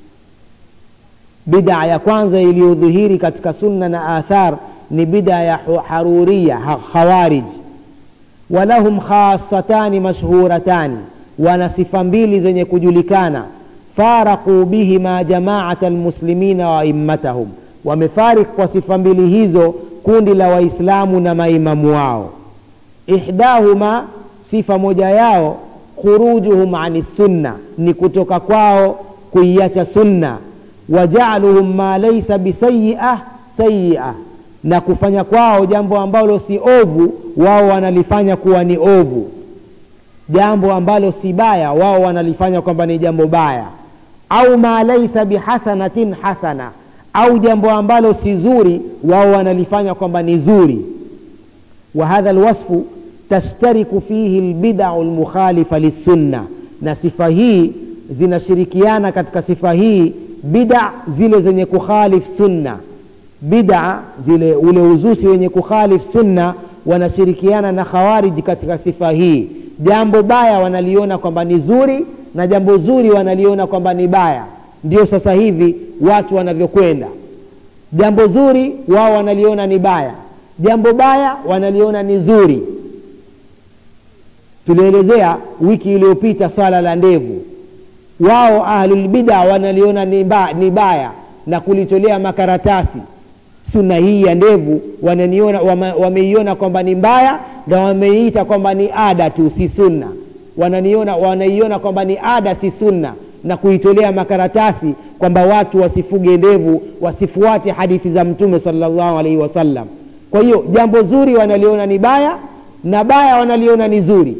bid'a ya kwanza iliyodhihiri katika sunna na athar ni bid'a ya haruriya khawarij walahum khasatani mashhuratani wana sifa mbili zenye kujulikana faraqu bihima jamaata almuslimina wa immatahum wamefarik kwa sifa mbili hizo kundi la waislamu na maimamu wao ihdahuma sifa moja yao khurujuhum ani sunna ni kutoka kwao kuiacha sunna wajaluhum ma laisa bisayia sayia na kufanya kwao jambo ambalo si ovu wao wanalifanya kuwa ni ovu jambo ambalo si baya wao wanalifanya kwamba ni jambo baya au ma laisa bihasanatin hasana au jambo ambalo si zuri wao wanalifanya kwamba ni zuri wa hadha lwasfu tashtariku fihi lbidau lmukhalifa lissunna na sifa hii zinashirikiana katika sifa hii bida zile zenye kukhalif sunna bida zile ule uzushi wenye kukhalif sunna wanashirikiana na khawariji katika sifa hii jambo baya wanaliona kwamba ni zuri na jambo zuri wanaliona kwamba ni baya ndio sasa hivi watu wanavyokwenda jambo zuri wao wanaliona ni baya jambo baya wanaliona ni zuri tulielezea wiki iliyopita swala la ndevu wao ahlulbida wanaliona ni, ba, ni baya na kulitolea makaratasi sunna hii ya ndevu wananiona wame, wameiona kwamba ni mbaya na wameiita kwamba ni ada tu si sunna wananiona wanaiona kwamba ni ada si sunna na kuitolea makaratasi kwamba watu wasifuge ndevu wasifuate hadithi za mtume salllahu alaihi wasallam kwa hiyo jambo zuri wanaliona ni baya na baya wanaliona ni zuri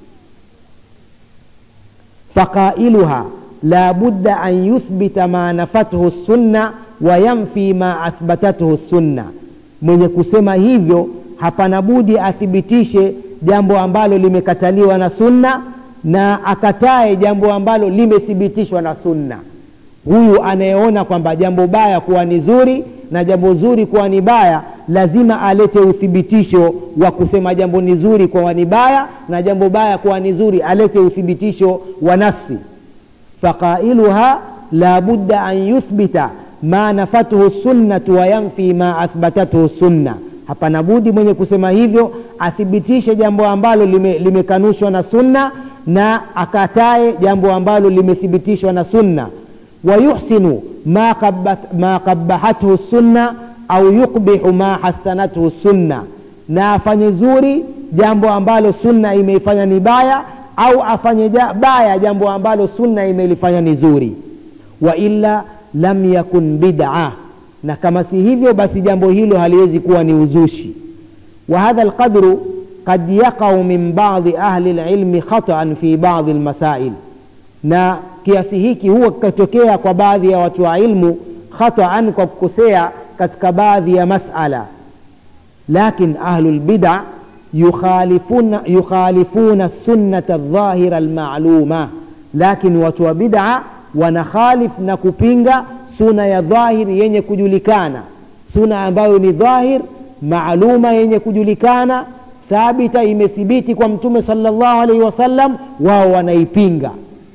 faqailuha la budda an yuthbita ma nafathu sunna wayamfi ma athbatathu sunna mwenye kusema hivyo hapana budi athibitishe jambo ambalo limekataliwa na sunna na akatae jambo ambalo limethibitishwa na sunna huyu anayeona kwamba jambo baya kuwa ni zuri na jambo zuri kuwa ni baya lazima alete uthibitisho wa kusema jambo ni zuri kuwa ni baya na jambo baya kuwa ni zuri alete uthibitisho wa nafsi faqailuha la budda an yuthbita ma nafathu sunnatu wayanfi ma athbatathu sunna hapana budi mwenye kusema hivyo athibitishe jambo ambalo limekanushwa lime na sunna na akatae jambo ambalo limethibitishwa na sunna wayuhsinu ma, ma qabahathu sunna au yukbihu ma hasanathu sunna na afanye zuri jambo ambalo sunna imeifanya ni baya au afanye ja, baya jambo ambalo sunna imelifanya ni zuri wa illa lam yakun bid'a na kama si hivyo basi jambo hilo haliwezi kuwa ni uzushi wa hadha alqadru qad yaqau min badi ahli lilmi khataan fi badi lmasail na kiasi hiki huwa kikatokea kwa baadhi ya watu wa ilmu khataan kwa kukosea katika baadhi ya masala lakin ahlu lbida yukhalifuna, yukhalifuna sunnata aldhahira almaluma lakin watu wa bid'a wanakhalif na kupinga suna ya dhahir yenye kujulikana suna ambayo ni dhahir maaluma yenye kujulikana thabita imethibiti kwa mtume salllahu alaihi wasallam wao wanaipinga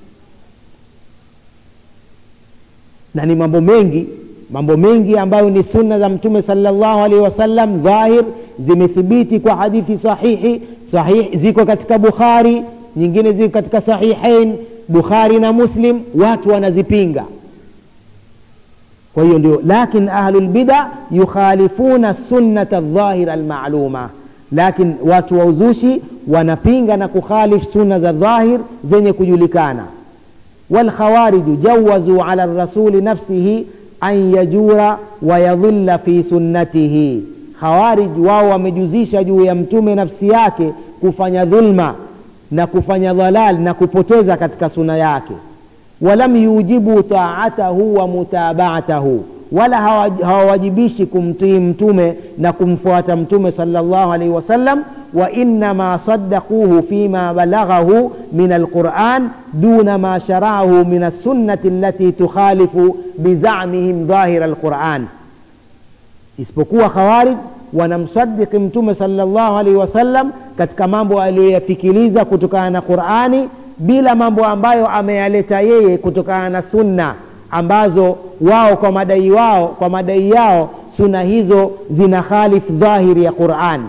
na ni mambo mengi mambo mengi ambayo ni sunna za mtume salllahu alaihi wasallam dhahir zimethibiti kwa hadithi sahihi sahih ziko katika bukhari nyingine ziko katika sahihain bukhari na muslim watu wanazipinga kwa hiyo ndio lakin ahlulbida yukhalifuna sunnata dhahira almaluma lakin watu wa uzushi wanapinga na kukhalif sunna za dhahir zenye kujulikana walkhawariju jawazuu ala rasuli nafsihi an yajura wayadhilla fi sunnatihi khawarij wao wamejuzisha juu ya mtume nafsi yake kufanya dhulma na kufanya dhalal na kupoteza katika suna yake walam yujibu taatahu wa mutabaatahu wala hawawajibishi kumtii mtume na kumfuata mtume salllahu alaihi wasallam وإنما صدقوه فيما بلغه من القرآن دون ما شرعه من السنة التي تخالف بزعمهم ظاهر القرآن isipokuwa khawarij wanamsadiki mtume salllahu alaihi wasallam katika mambo aliyoyafikiliza kutokana na qurani bila mambo ambayo ameyaleta yeye kutokana na sunna ambazo wao kwa madai wao kwa madai yao suna hizo zina khalif dhahiri ya qurani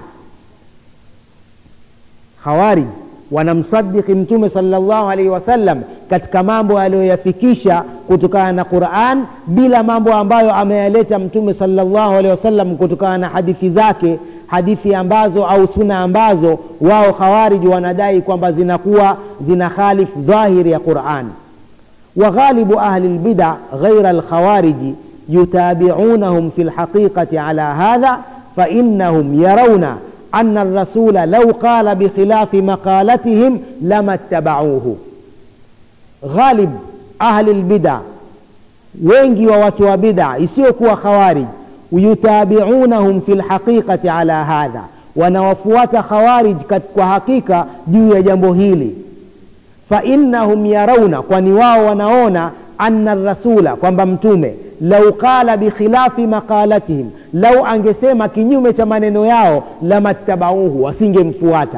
khawarij wanamsadiki mtume salllahu alaihi wasallam katika mambo aliyoyafikisha kutokana na quran bila mambo ambayo ameyaleta mtume salllahu alaihi wasallam kutokana na hadithi zake hadithi ambazo au suna ambazo wao khawariji wanadai kwamba zinakuwa zina khalif dhahiri ya qurani وغالب أهل البدع غير الخوارج يتابعونهم في الحقيقة على هذا فإنهم يرون أن الرسول لو قال بخلاف مقالتهم لما اتبعوه غالب أهل البدع wengi wa watu wa bid'a isiyokuwa khawarij yutabiunahum fi lhaqiqati ala hadha wanawafuata khawarij kwa hakika juu ya jambo hili fainnahum yarauna kwani wao wanaona anna rasula kwamba mtume lau qala bikhilafi maqalatihim lau angesema kinyume cha maneno yao lamattabauhu wasingemfuata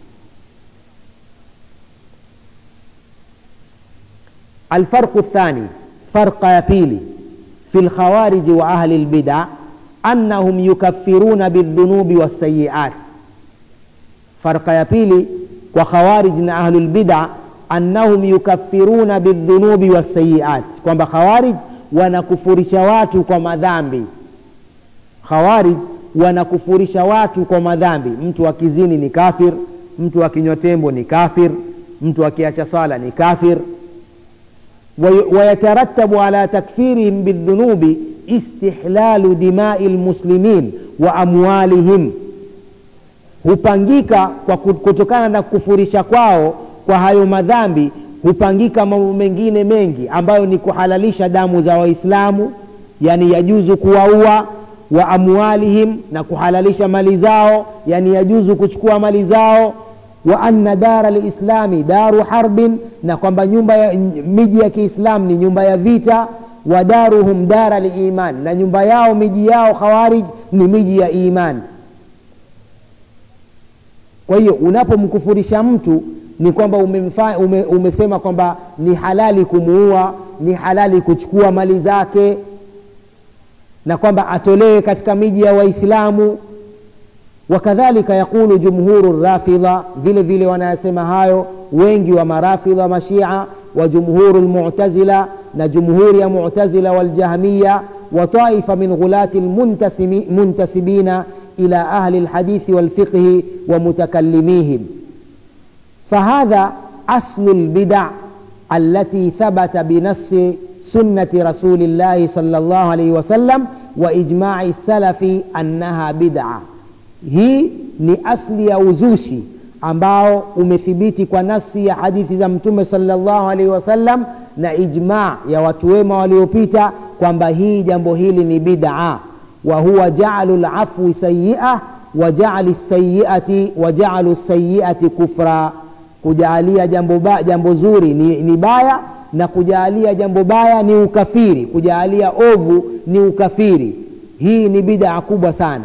alfarqu thani farqa ya pili fi lkhawariji wa ahli lbida annahum yukaffiruna bildhunubi wassayiat farqa ya pili kwa khawarij na ahlulbida annahum yukaffiruna bildhunubi wassayiat kwamba khawarij wanakufurisha watu kwa madhambi khawarij wanakufurisha watu kwa madhambi mtu akizini ni kafir mtu akinywa tembo ni kafir mtu akiacha sala ni kafir ويترتب على تكفيرهم بالذنوب استحلال دماء المسلمين وأموالهم hupangika kwa kutokana na kufurisha kwao kwa hayo madhambi hupangika mambo mengine mengi ambayo ni kuhalalisha damu za waislamu yani yajuzu kuwaua wa amwalihim na kuhalalisha mali zao yani yajuzu kuchukua mali zao wa anna dara lislami daru harbin na kwamba nyumba ya miji ya kiislam ni nyumba ya vita wa daruhum dara liiman na nyumba yao miji yao khawarij ni miji ya iman kwa hiyo unapomkufurisha mtu ni kwamba umemfa, ume, umesema kwamba ni halali kumuua ni halali kuchukua mali zake na kwamba atolewe katika miji ya waislamu wakadhalika yaqulu jumhuru rafidha vile vile wanayasema hayo wengi wa marafidha mashia wa jumhuru lmutazila na jumhuri ya mutazila waljahmiya wa taifa min ghulati lmuntasibina ila ahli lhadithi walfiqhi wa mutakallimihim فهذا أصل البدع التي ثبت بنص سنة رسول الله صلى الله عليه وسلم وإجماع السلف أنها بدعة hii ni asli ya uzushi ambao umethibiti kwa nasi ya hadithi za mtume salllahu alaihi wasallam na ijma ya watu wema waliopita kwamba hii jambo hili ni bidaa wa huwa jaalu lafwi sayia wa jaali sayiati wa jaalu sayiati kufra kujaalia jambo, ba, jambo zuri ni, ni baya na kujaalia jambo baya ni ukafiri kujaalia ovu ni ukafiri hii ni bidaa kubwa sana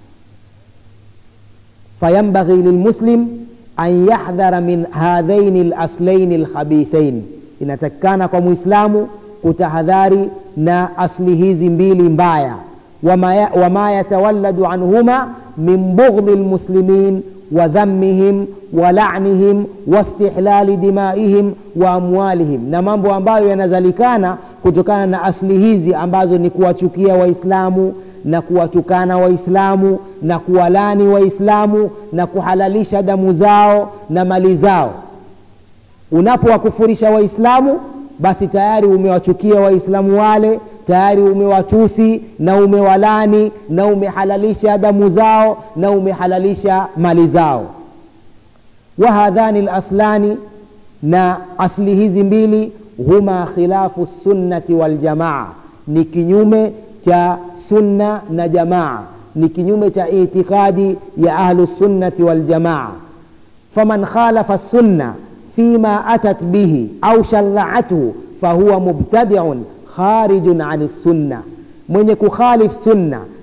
فينبغي للمسلم أن يحذر من هذين الأصلين الخبيثين inatakikana kwa mwislamu kutahadhari na asli hizi mbili mbaya wama, ya, wama yatawalladu anhuma min bughdhi lmuslimin wa dhammihim wa lanihim wastihlali dimaihim wa amwalihim na mambo ambayo yanazalikana kutokana na asli hizi ambazo ni kuwachukia waislamu na kuwatukana waislamu na kuwalani waislamu na kuhalalisha damu zao na mali zao unapowakufurisha waislamu basi tayari umewachukia waislamu wale tayari umewatusi na umewalani na umehalalisha damu zao na umehalalisha mali zao wahadhani laslani na asli hizi mbili huma khilafu sunnati waljamaa ni kinyume cha sunna na jamaa ni kinyume cha itikadi ya ahlu sunnati waljamaa faman khalafa sunna fima atat bihi au sharaathu fahuwa mubtadiun kharijun ani sunna mwenye kukhalif sunna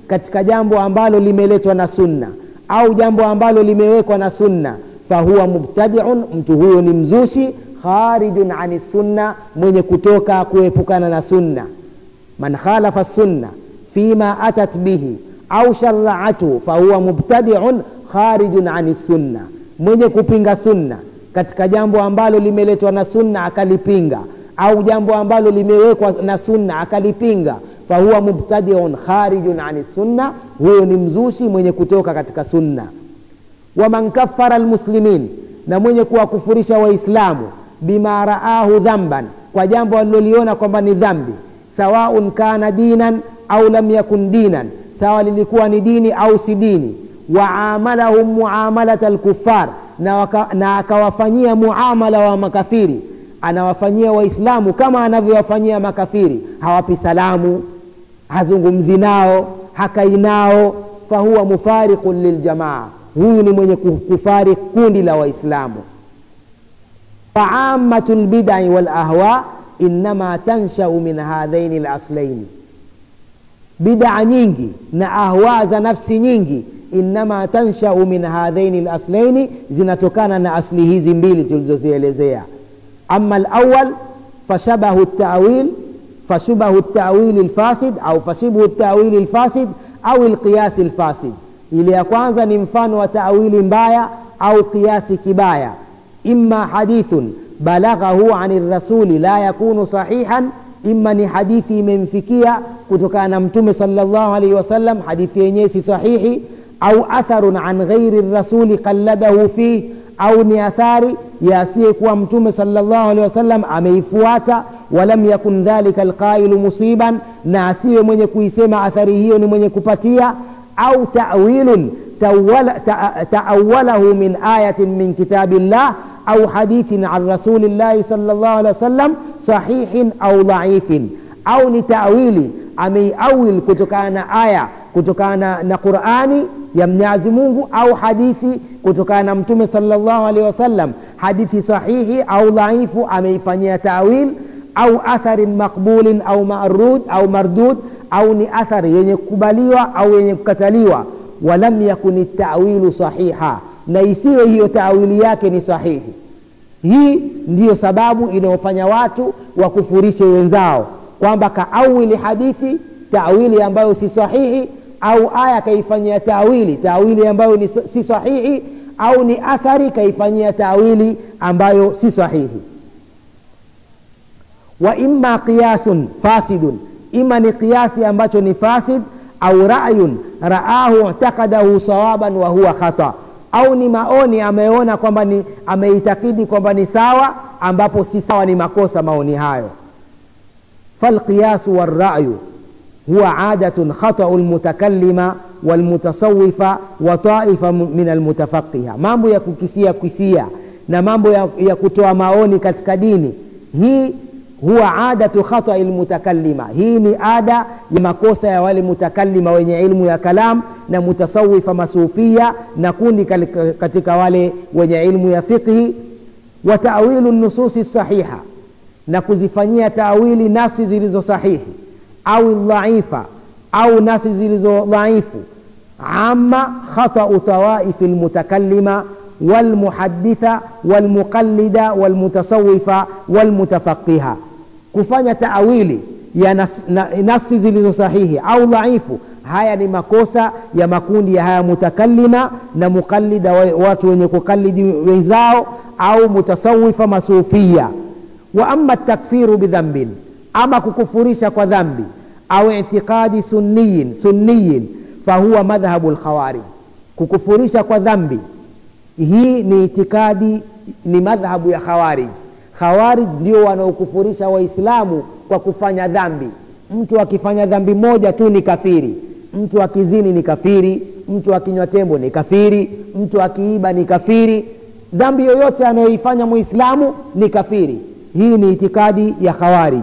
katika jambo ambalo limeletwa na sunna au jambo ambalo limewekwa na sunna fahuwa mubtadiun mtu huyo ni mzushi kharijun ani sunna mwenye kutoka kuepukana na sunna man khalafa sunna fima atat bihi au sharaatu fahuwa mubtadiun kharijun ani sunna mwenye kupinga sunna katika jambo ambalo limeletwa na sunna akalipinga au jambo ambalo limewekwa na sunna akalipinga fahuwa mubtadiun kharijun ani sunna huyo ni mzushi mwenye kutoka katika sunna waman kafara almuslimin na mwenye kuwakufurisha waislamu bima raahu dhamban kwa jambo aliloliona kwamba ni dhambi sawaun kana dinan au lam yakun dinan sawa lilikuwa ni dini au si dini waamalahum muamalat alkufar na, waka, na akawafanyia muamala wa makafiri anawafanyia waislamu kama anavyowafanyia makafiri hawapi salamu hazungumzi nao hakai nao fahuwa mufariqun liljamaa huyu ni mwenye kufari kundi la waislamu faamatu lbidai walahwa innama tanshau min hadhaini laslaini bidaa nyingi na ahwa za nafsi nyingi innama tanshau min hadhaini laslaini zinatokana na asli hizi mbili tulizozielezea ama lawal fashabahu tawil fashubahu tawili lfasid au fashibhu tawili lfasid au lqiyasi lfasid ile ya kwanza ni mfano wa tawili mbaya au kiasi kibaya imma hadithun balaghahu ani rasuli la yakunu sahihan imma ni hadithi imemfikia kutokana na mtume salllahu alaihi wasallam hadithi yenyewe si sahihi au atharun an ghairi rasuli qalladahu fih au ni athari ya asiyekuwa mtume salllahu alehi wasallam ameifuata walam yakun dhalika alqailu musiban na asiye mwenye kuisema athari hiyo ni mwenye kupatia au tawilun taawalahu min ayatin min kitabi llah au hadithin an rasulillahi sal llah alih wasallam sahihin au dhaifin au ni tawili ameiawil kutokana na aya kutokana na qurani ya mnyazi mungu au hadithi kutokana na mtume salllahu alehi wasallam hadithi sahihi au dhaifu ameifanyia tawil au atharin maqbulin au marud au mardud au ni athari yenye kukubaliwa au yenye kukataliwa walam yakuni tawilu sahiha na isiwe hiyo tawili yake ni sahihi hii ndiyo sababu inayofanya watu wakufurishe wenzao kwamba kaawili hadithi tawili ambayo si sahihi au aya kaifanyia tawili tawili ambayo ni si sahihi au ni athari kaifanyia tawili ambayo si sahihi wa imma qiyasun fasidun ima ni kiasi ambacho ni fasid au rayun raahu i'taqadahu sawaban wa huwa khata au ni maoni ameona kwamba ni ameitakidi kwamba ni sawa ambapo si sawa ni makosa maoni hayo falqiyasu walrayu huwa adatun khatau lmutakallima walmutasawifa wa taifa min almutafaqiha mambo ya kukisia kisia na mambo ya, ya kutoa maoni katika dini hii huwa adatu khatai lmutakallima hii ni ada ya makosa ya wale mutakallima wenye ilmu ya kalam na mutasawifa masufia na kundi katika wale wenye ilmu ya fiqhi wa tawilu nususi sahiha na kuzifanyia tawili nasi zilizo sahihi au dhaifa au nasi zilizo dhaifu ama khatau tawaifi lmutakallima walmuhaditha walmuqallida walmutasawifa walmutafaqiha kufanya taawili ya nas, na, nafsi zilizo sahihi au dhaifu haya ni makosa ya makundi ya haya mutakallima na muqallida watu wenye kukalidi wenzao au mutasawifa masufia wa ama takfiru bidhambin ama kukufurisha kwa dhambi au itiqadi sunniyin sunniyin fahuwa madhhabu lkhawarij kukufurisha kwa dhambi hii ni itikadi ni madhhabu ya khawarij khawarij ndio wanaokufurisha waislamu kwa kufanya dhambi mtu akifanya dhambi moja tu ni kafiri mtu akizini ni kafiri mtu akinywa tembo ni kafiri mtu akiiba ni kafiri dhambi yoyote anayoifanya muislamu ni kafiri hii ni itikadi ya khawarij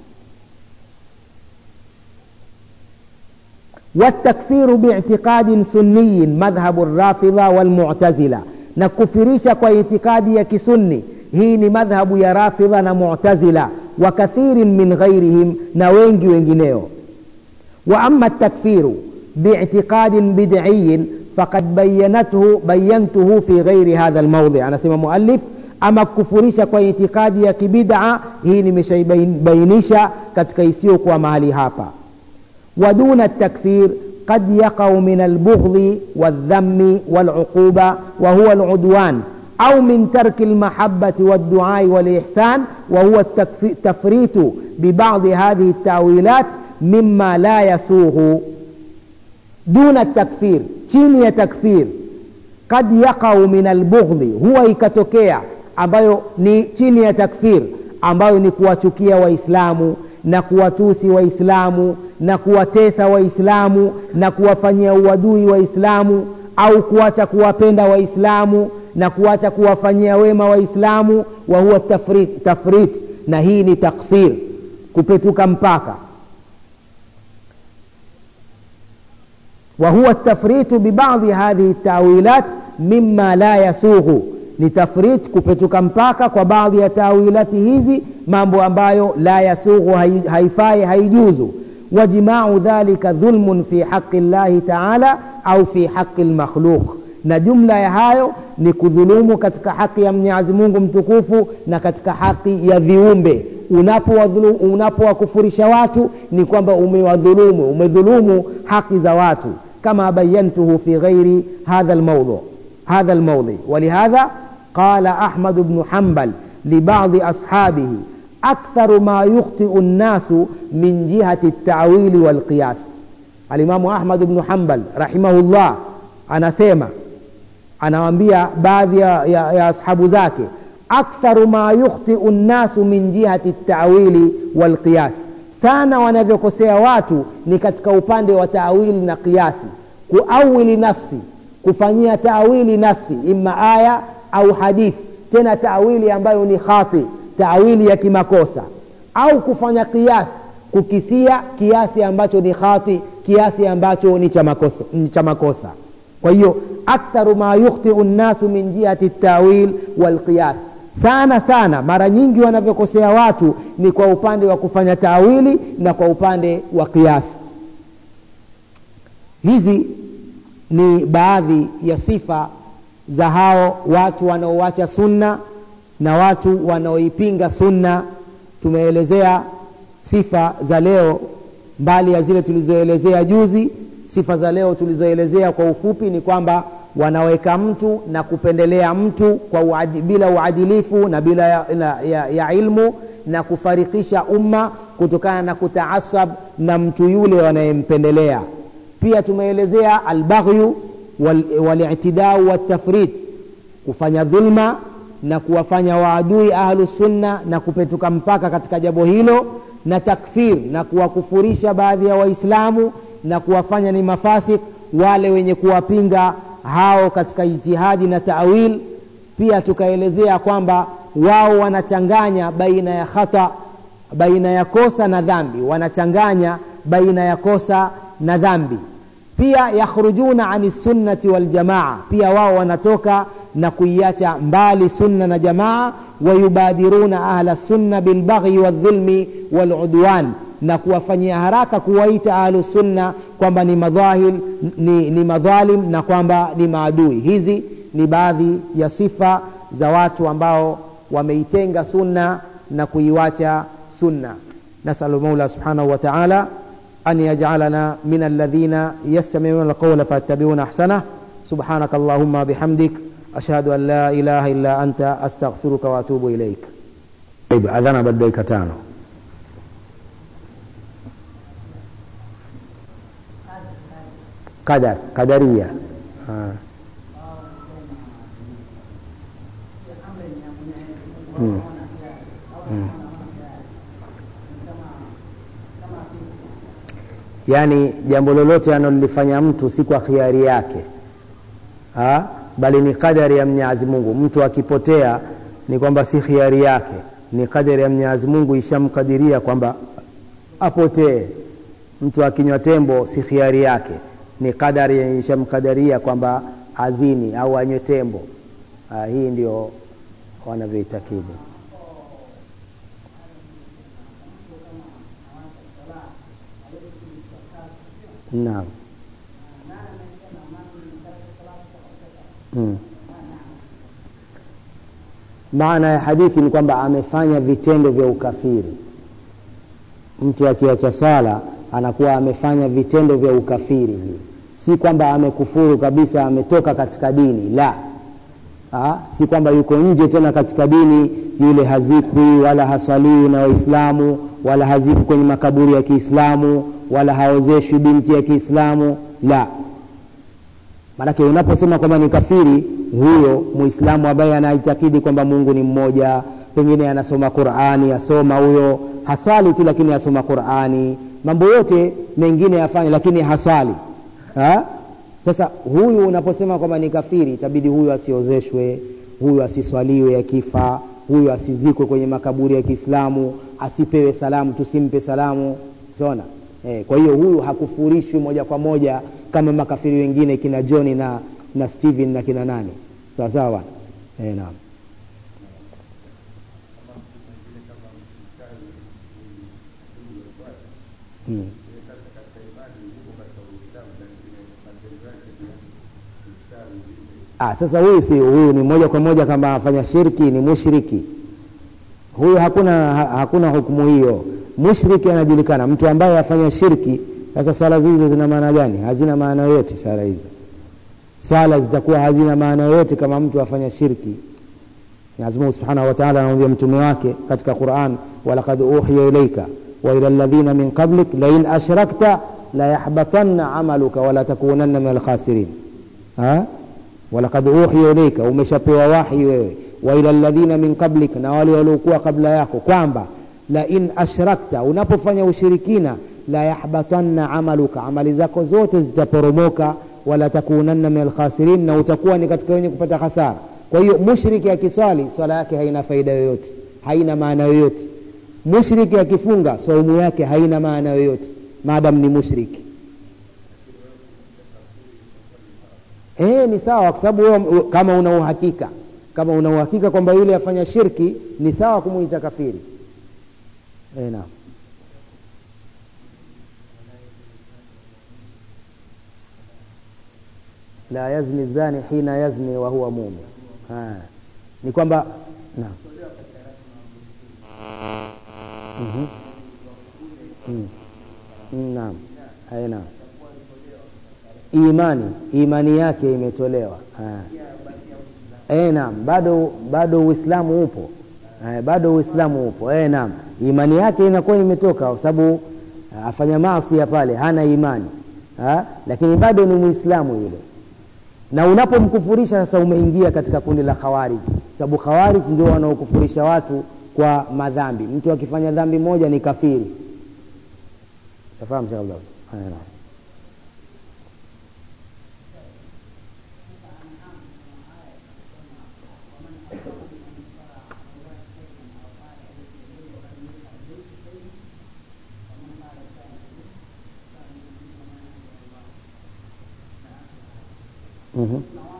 والتكفير باعتقاد سني مذهب الرافضة والمعتزلة نكفريش kwa itikadi ya kisunni hii ni madhhabu ya rafidha na mu'tazila wa kathirin min ghairihim na wengi wengineo wa ama takfiru باعتقاد بدعي فقد بينته بينته في غير هذا الموضع أنا سمى مؤلف ama kufurisha kwa itikadi ya kibid'a hii nimeshaibainisha katika isiyokuwa mahali hapa waduna takfir قد يقع من البغض والذم والعقوبة وهو العدوان أو من ترك المحبة والدعاء والإحسان وهو التفريط ببعض هذه التأويلات مما لا يسوغ دون التكفير chini ya takfir kad yaqau min albughdhi huwa ikatokea ambayo ni chini ya takfir ambayo ni kuwachukia waislamu na kuwatusi waislamu na kuwatesa waislamu na kuwafanyia uadui waislamu au kuacha kuwapenda waislamu na kuacha kuwafanyia wema waislamu wa huwa tafrit, tafrit na hii ni taksir kupetuka mpaka وهو التفريط ببعض هذه التأويلات مما لا يسوغ ni tafrit kupetuka mpaka kwa baadhi ya tawilati hizi mambo ambayo la yasughu haifai haijuzu wajimau dhalika dhulmun fi haqi llahi taala au fi haqi lmakhluq na jumla ya hayo ni kudhulumu katika haki ya mwenyezi mungu mtukufu na katika haki ya viumbe unapowakufurisha unapo watu ni kwamba umewadhulumu umedhulumu haki za watu kama bayantuhu fi ghairi hadha lmaudhu هذا الموضع ولهذا قال أحمد بن حنبل لبعض أصحابه أكثر ما يخطئ الناس من جهة التعويل والقياس الإمام أحمد بن حنبل رحمه الله أنا سيما anawaambia baadhi ya, ya, ya ashabu zake aktharu ma yukhtiu nnasu min jihati tawili walqiyas sana wanavyokosea watu ni katika upande wa tawili na kiasi kuawili nafsi kufanyia taawili nafsi imma aya au hadithi tena taawili ambayo ni khati taawili ya kimakosa au kufanya kiasi kukisia kiasi ambacho ni khati kiasi ambacho ni cha makosa, ni cha makosa. kwa hiyo aktharu ma yukhtiu nnasu min jihati tawil walqiyas sana sana mara nyingi wanavyokosea watu ni kwa upande wa kufanya taawili na kwa upande wa kiasi hizi ni baadhi ya sifa za hao watu wanaoacha sunna na watu wanaoipinga sunna tumeelezea sifa za leo mbali ya zile tulizoelezea juzi sifa za leo tulizoelezea kwa ufupi ni kwamba wanaweka mtu na kupendelea mtu kwa uadi, bila uadilifu na bila ya, ya, ya, ya ilmu na kufarikisha umma kutokana na kutaasab na mtu yule wanayempendelea pia tumeelezea albaghyu walitidau wal waltafrit kufanya dhulma na kuwafanya waadui ahlu sunna na kupetuka mpaka katika jambo hilo na takfir na kuwakufurisha baadhi ya waislamu na kuwafanya ni mafasik wale wenye kuwapinga hao katika ijtihadi na tawil pia tukaelezea kwamba wao wanachanganya baina ya khata baina ya kosa na dhambi wanachanganya baina ya kosa na dhambi pia yakhrujuna ani sunnati waljamaa pia wao wanatoka na kuiacha mbali sunna na jamaa wayubadiruna ahla sunna bilbaghi waldhulmi waludwan na kuwafanyia haraka kuwaita ahlu sunna kwamba ni madhahil ni, ni madhalim na kwamba ni maadui hizi ni baadhi ya sifa za watu ambao wameitenga sunna na kuiwacha sunna nasalu maula subhanahu wa taala أن يجعلنا من الذين يستمعون القول فيتبعون أحسنه سبحانك اللهم بحمدك أشهد أن لا إله إلا أنت أستغفرك وأتوب إليك طيب أذان بعد dakika tano qadar qadaria ah. hmm. Hmm. yaani jambo lolote analolifanya mtu si kwa khiari yake ha? bali ni kadari ya mwenyezi mungu mtu akipotea ni kwamba si khiari yake ni kadari ya mwenyezi mungu ishamkadiria kwamba apotee mtu akinywa tembo si khiari yake ni kadari ishamkadaria kwamba azini au anywe tembo ha, hii ndio wanavyoitakidi naam hmm. maana ya hadithi ni kwamba amefanya vitendo vya ukafiri mtu akiacha swala anakuwa amefanya vitendo vya ukafiri vile si kwamba amekufuru kabisa ametoka katika dini la ha? si kwamba yuko nje tena katika dini yule hazikwi wala haswaliwi na waislamu wala hazikwi kwenye makaburi ya kiislamu wala haozeshwi binti ya kiislamu la maanake unaposema kwamba ni kafiri huyo muislamu ambaye anaitakidi kwamba mungu ni mmoja pengine anasoma qurani asoma huyo haswali tu lakini asoma qurani mambo yote mengine yafanye lakini haswali ha? sasa huyu unaposema kwamba ni kafiri itabidi huyu asiozeshwe huyu asiswaliwe akifa huyu asizikwe kwenye makaburi ya kiislamu asipewe salamu tusimpe salamu tona eh, kwa hiyo huyu hakufurishwi moja kwa moja kama makafiri wengine kina johni na na stephen na kina nani sawa sawa eh, naam hmm. ah, sasa huyu si huyu ni moja kwa moja kama afanya shirki ni mushriki huyu hakuna ha, hakuna hukumu hiyo mushriki anajulikana mtu ambaye afanya shirki sasa swala hizo zina maana gani hazina maana yoyote swala hizo swala zitakuwa hazina maana yoyote kama mtu afanya shirki Mwenyezi Mungu Subhanahu wa Ta'ala anamwambia mtume wake katika Qur'an walaqad uhiya ilayka wa ila alladhina min qablik la in ashrakta la yahbatanna amaluka wa la takunanna min alkhasirin ha walaqad uhiya ilayka umeshapewa wahi wewe wa ila alladhina min qablik na wale waliokuwa kabla yako kwamba la in ashrakta unapofanya ushirikina la yahbatanna amaluka amali zako zote zitaporomoka wala takunanna min alkhasirin na utakuwa ni katika wenye kupata hasara kwa hiyo mushriki akiswali swala yake haina faida yoyote haina maana yoyote mushriki akifunga saumu yake haina maana yoyote maadamu ni mushriki e, ni sawa kwa sababu kama una uhakika kama una uhakika kwamba yule afanya shirki ni sawa kumuita kafiri e, naam la yazni zani hina yazni wa huwa mumin ni kwamba naam mm-hmm. mm. naam Hai, naam imani imani yake imetolewa e, naam bado bado uislamu upo e, bado uislamu upo e, naam imani yake inakuwa imetoka kwa sababu afanya maasi ya pale hana imani ha? lakini bado ni muislamu yule na unapomkufurisha sasa umeingia katika kundi la khawariji sababu khawariji ndio wanaokufurisha watu kwa madhambi mtu akifanya dhambi moja ni kafiri tafahamu shekh abdallah mm-hmm.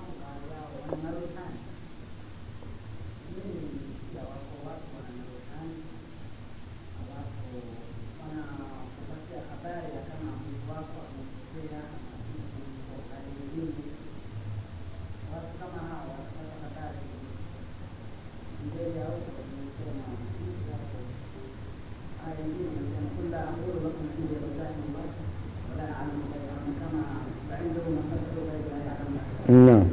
naam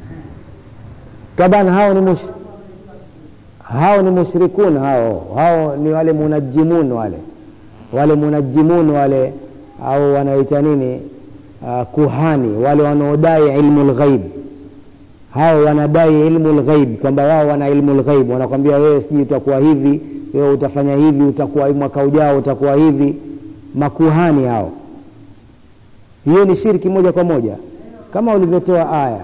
taban hao ni mush, hao ni mushrikun hao hao ni wale munajimun wale wale munajimun wale au wanaita nini uh, kuhani wale wanaodai ilmu lghaib hao wanadai ilmu lghaib kwamba wao wana ilmu lghaib wanakwambia wewe sijui utakuwa hivi wewe utafanya hivi utakuwa mwaka ujao utakuwa hivi makuhani hao hiyo ni shirki moja kwa moja kama ulivyotoa aya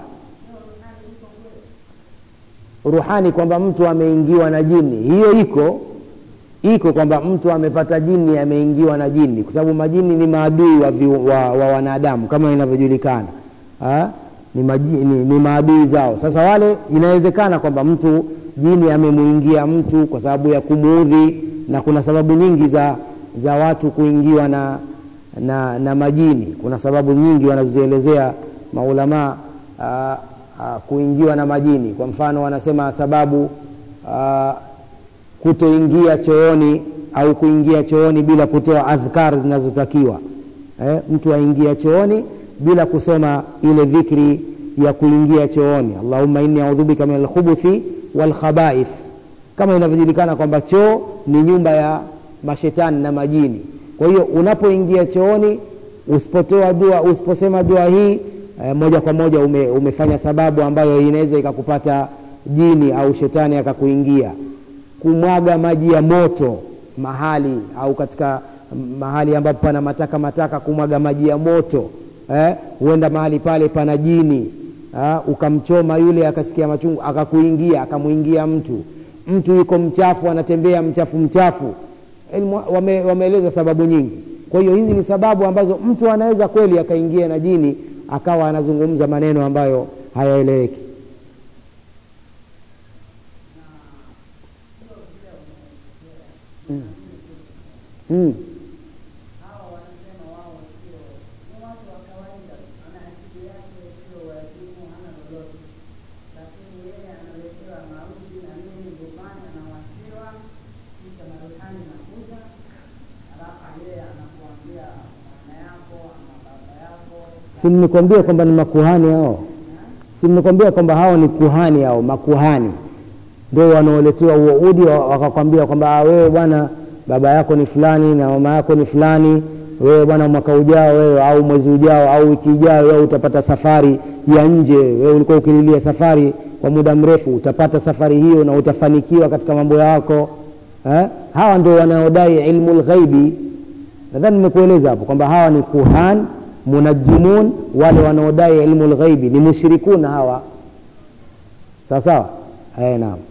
ruhani kwamba mtu ameingiwa na jini hiyo iko iko kwamba mtu amepata jini ameingiwa na jini kwa sababu majini ni maadui wa, vi, wa, wa wanadamu kama inavyojulikana ni, ni, ni maadui zao sasa wale inawezekana kwamba mtu jini amemwingia mtu kwa sababu ya kumuudhi na kuna sababu nyingi za za watu kuingiwa na na, na majini kuna sababu nyingi wanazozielezea maulamaa uh, kuingiwa na majini kwa mfano wanasema sababu uh, kutoingia chooni au kuingia chooni bila kutoa adhkar zinazotakiwa eh, mtu aingia chooni bila kusoma ile dhikri ya kuingia chooni allahumma inni audhu bika min alkhubuthi walkhabaith kama inavyojulikana kwamba choo ni nyumba ya mashetani na majini kwa hiyo unapoingia chooni usipotoa dua usiposema dua hii eh, moja kwa moja ume, umefanya sababu ambayo inaweza ikakupata jini au shetani akakuingia kumwaga maji ya moto mahali au katika mahali ambapo pana mataka mataka kumwaga maji ya moto eh, huenda mahali pale pana jini ha, ukamchoma yule akasikia machungu akakuingia akamwingia mtu mtu yuko mchafu anatembea mchafu mchafu wame, wameeleza sababu nyingi kwa hiyo hizi ni sababu ambazo mtu anaweza kweli akaingia na jini akawa anazungumza maneno ambayo hayaeleweki mm. mm. si nimekwambia kwamba ni makuhani hao si nimekwambia kwamba hao ni kuhani hao makuhani ndio wanaoletewa huo udi wakakwambia kwamba wewe bwana baba yako ni fulani na mama yako ni fulani wewe bwana mwaka ujao wewe au mwezi ujao au wiki ijao wewe utapata safari ya nje wewe ulikuwa ukililia safari kwa muda mrefu utapata safari hiyo na utafanikiwa katika mambo yako eh? hawa ndio wanaodai ilmu lghaibi nadhani nimekueleza hapo kwamba hawa ni kuhan munajimun wale wanaodai ilmu lghaibi ni mushrikuna hawa sawa sawa eh, naam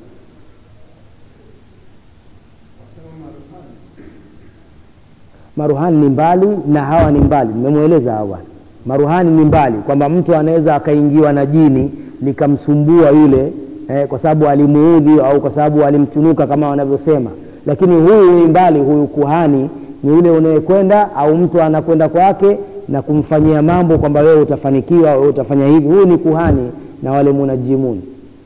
maruhani ni mbali na hawa ni mbali nimemweleza hawa bwana maruhani ni mbali kwamba mtu anaweza akaingiwa na jini likamsumbua yule eh, kwa sababu alimuudhi au kwa sababu alimtunuka kama wanavyosema lakini huyu ni mbali huyu kuhani ni yule unayekwenda au mtu anakwenda kwake na kumfanyia mambo kwamba wewe utafanikiwa wewe utafanya hivi huyu ni kuhani na wale munajimuni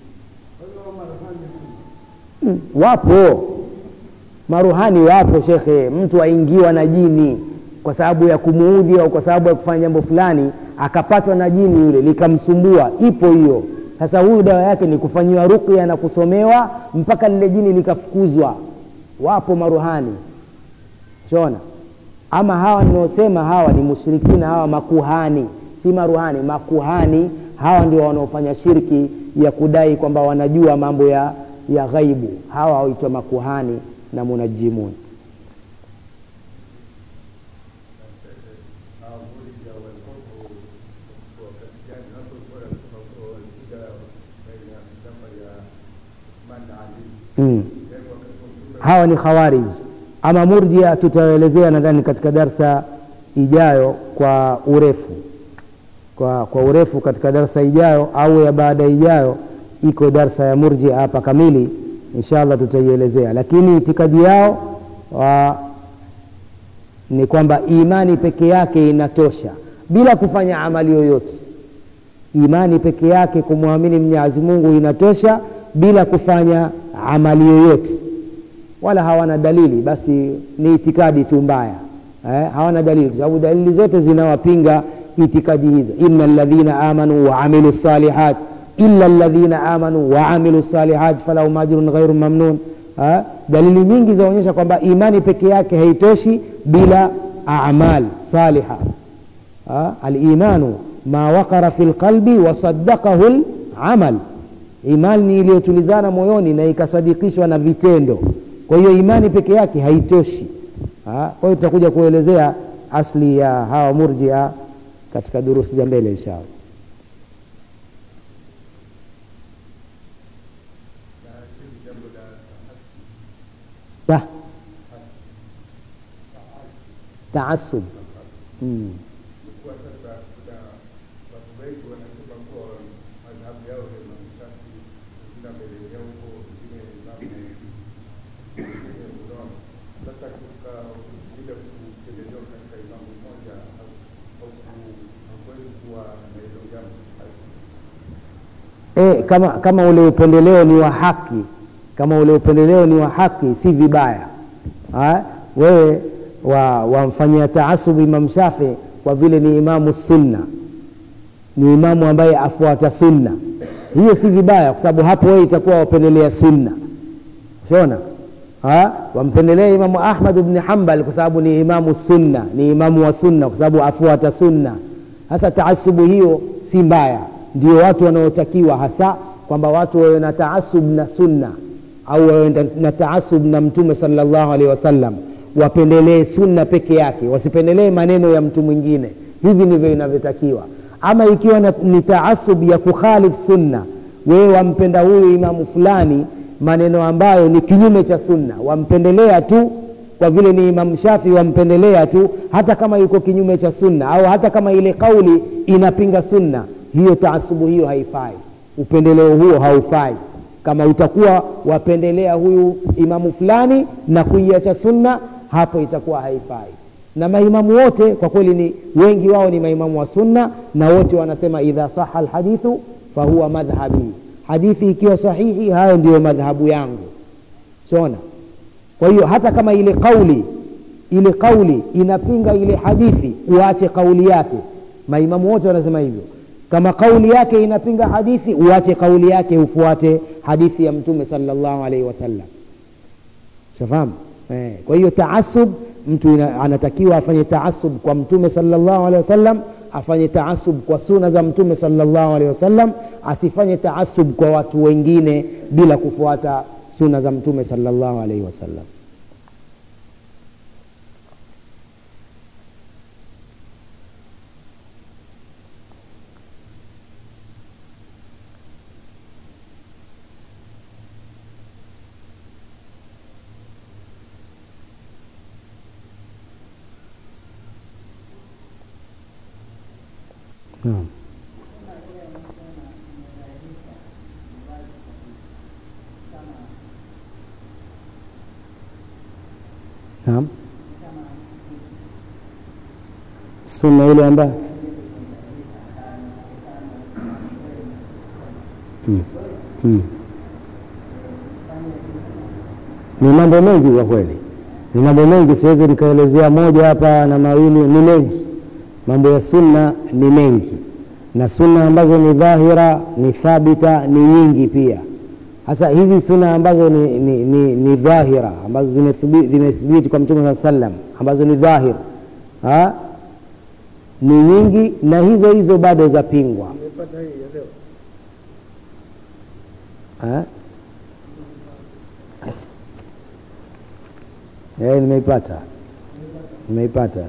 hmm, wapo maruhani wapo shekhe mtu aingiwa na jini kwa sababu ya kumuudhi au kwa sababu ya kufanya jambo fulani akapatwa na jini yule likamsumbua ipo hiyo sasa huyu dawa yake ni kufanyiwa rukya na kusomewa mpaka lile jini likafukuzwa wapo maruhani shona ama hawa ninaosema hawa ni mushrikina hawa makuhani si maruhani makuhani hawa ndio wanaofanya shirki ya kudai kwamba wanajua mambo ya ya ghaibu hawa waitwa makuhani na munajimun mm. hawa ni khawarij ama murjia tutaelezea nadhani katika darsa ijayo kwa urefu kwa, kwa urefu katika darsa ijayo au ya baada ijayo iko darsa ya murjia hapa kamili inshallah tutaielezea lakini itikadi yao wa, ni kwamba imani peke yake inatosha bila kufanya amali yoyote imani peke yake kumwamini mwenyezi mungu inatosha bila kufanya amali yoyote wala hawana dalili basi ni itikadi tu mbaya eh, hawana dalili kwa sababu dalili zote zinawapinga itikadi hizo ina ladhina amanu waamilu salihat illa ladhina amanu waamilu salihat falahum ajrun ghairu mamnun ha? dalili nyingi zaonyesha kwamba imani peke yake haitoshi bila amal saliha ha? alimanu ma waqara fi lqalbi wasadaqahu lamal imani ni iliyotulizana moyoni na ikasadikishwa na vitendo kwa hiyo imani peke yake haitoshi ha? kwa hiyo tutakuja kuelezea asli ya hawa murjia katika durusi za mbele inshallah ta taasub mm. kama, kama ule upendeleo ni wa haki kama ule upendeleo ni wa haki si vibaya ha? wewe wamfanyia wa taasubu Imam Shafi kwa vile ni imamu sunna ni imamu ambaye afuata sunna hiyo si vibaya kwa sababu hapo wewe itakuwa wapendelea sunna shona wampendelea imamu Ahmad ibn Hanbal kwa sababu ni imamu sunna ni imamu wa sunna kwa sababu afuata sunna hasa taasubu hiyo si mbaya ndio watu wanaotakiwa hasa kwamba watu wawe na taasub na sunna au wawe na taasub na mtume sallallahu alaihi wasallam wapendelee sunna peke yake wasipendelee maneno ya mtu mwingine hivi ndivyo inavyotakiwa ama ikiwa na, ni taasub ya kukhalif sunna wewe wampenda huyu imamu fulani maneno ambayo ni kinyume cha sunna wampendelea tu kwa vile ni imamu shafi wampendelea tu hata kama yuko kinyume cha sunna au hata kama ile kauli inapinga sunna hiyo taasubu hiyo haifai upendeleo huo haufai kama utakuwa wapendelea huyu imamu fulani na kuiacha sunna hapo itakuwa haifai na maimamu wote kwa kweli ni wengi wao ni maimamu wa sunna na wote wanasema idha saha alhadithu fahuwa madhhabi hadithi ikiwa sahihi hayo ndiyo madhhabu yangu shona kwa hiyo hata kama ile kauli ile kauli inapinga ile hadithi uache kauli yake maimamu wote wanasema hivyo kama kauli yake inapinga hadithi uache kauli yake ufuate hadithi ya mtume sallallahu alaihi wasallam shafahamu eh. kwa hiyo taasub mtu ina, anatakiwa afanye taasub kwa mtume sallallahu alaihi wasallam afanye taasub kwa suna za mtume sallallahu alaihi wasallam asifanye taasub kwa watu wengine bila kufuata suna za mtume sallallahu alaihi wasallam Naam. Naam. Sunna ile ambayo hmm. hmm. ni mambo mengi kwa kweli, ni mambo mengi, siwezi nikaelezea moja hapa na mawili, ni mengi mambo ya sunna ni mengi na sunna ambazo ni dhahira ni thabita ni nyingi pia hasa hizi sunna ambazo ni, ni, ni, ni dhahira ambazo zimethibiti kwa mtume saa sallam ambazo ni dhahir ha? ni nyingi na hizo hizo bado zapingwa nimeipata nimeipata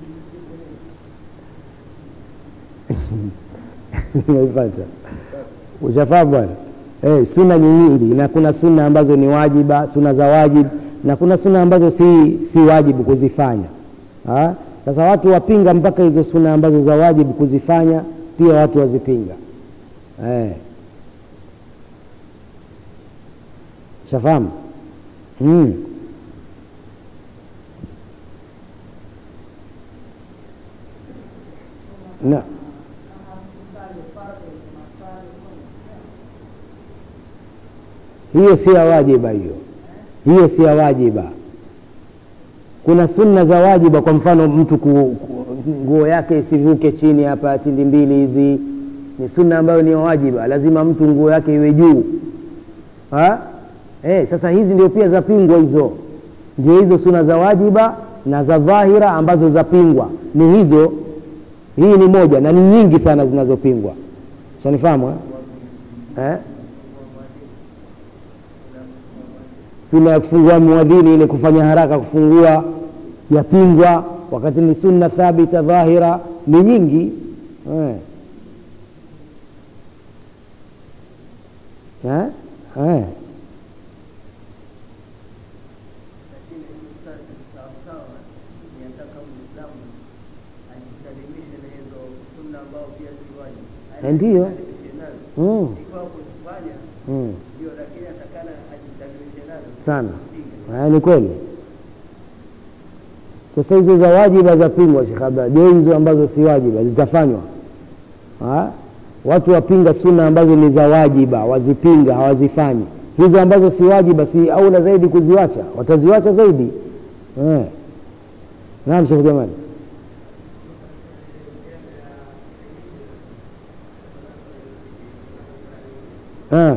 nimeipata ushafahamu bwana eh, suna ni nyingi na kuna suna ambazo ni wajiba suna za wajib na kuna suna ambazo si, si wajibu kuzifanya ha? sasa watu wapinga mpaka hizo suna ambazo za wajibu kuzifanya pia watu wazipinga eh. shafahamu hmm. na hiyo si ya wajiba hiyo hiyo si ya wajiba kuna sunna za wajiba kwa mfano mtu nguo yake isivuke chini hapa tindi mbili hizi ni sunna ambayo ni ya wajiba lazima mtu nguo yake iwe juu eh, sasa hizi ndio pia zapingwa hizo ndio hizo sunna za wajiba na za dhahira ambazo zapingwa ni hizo hii ni moja na ni nyingi sana zinazopingwa shanifahamu eh? sunna ya kufungua muadhini ile kufanya haraka kufungua yapingwa wakati ni sunna thabita dhahira ni nyingi eh. Eh? Eh. ndiyo mm. mm. sana haya ni kweli sasa hizo za wajiba za pingwa Sheikh Abdalla je hizo ambazo si wajiba zitafanywa ha? watu wapinga sunna ambazo ni za wajiba wazipinga hawazifanyi hizo ambazo si wajiba si aula zaidi kuziwacha wataziwacha zaidi eh. naam shekh jamani eh.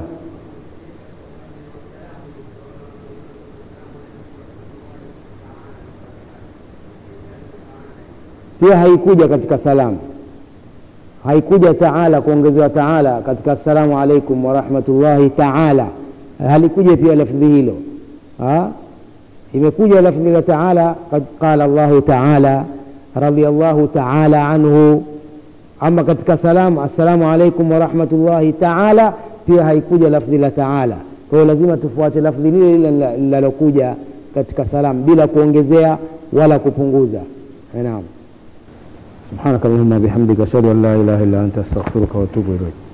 pia haikuja katika salamu haikuja taala kuongezewa taala katika assalamu alaikum warahmatullahi taala halikuja pia lafdhi hilo ha? imekuja lafdhi la taala qad qala llahu taala radiallahu taala anhu ama katika salamu assalamu alaikum warahmatullahi taala pia haikuja lafdhi la taala kwa hiyo lazima tufuate lafdhi lile lile linalokuja katika salamu bila kuongezea wala kupunguza naam سبحانك اللهم وبحمدك أشهد أن لا إله إلا أنت أستغفرك وأتوب إليك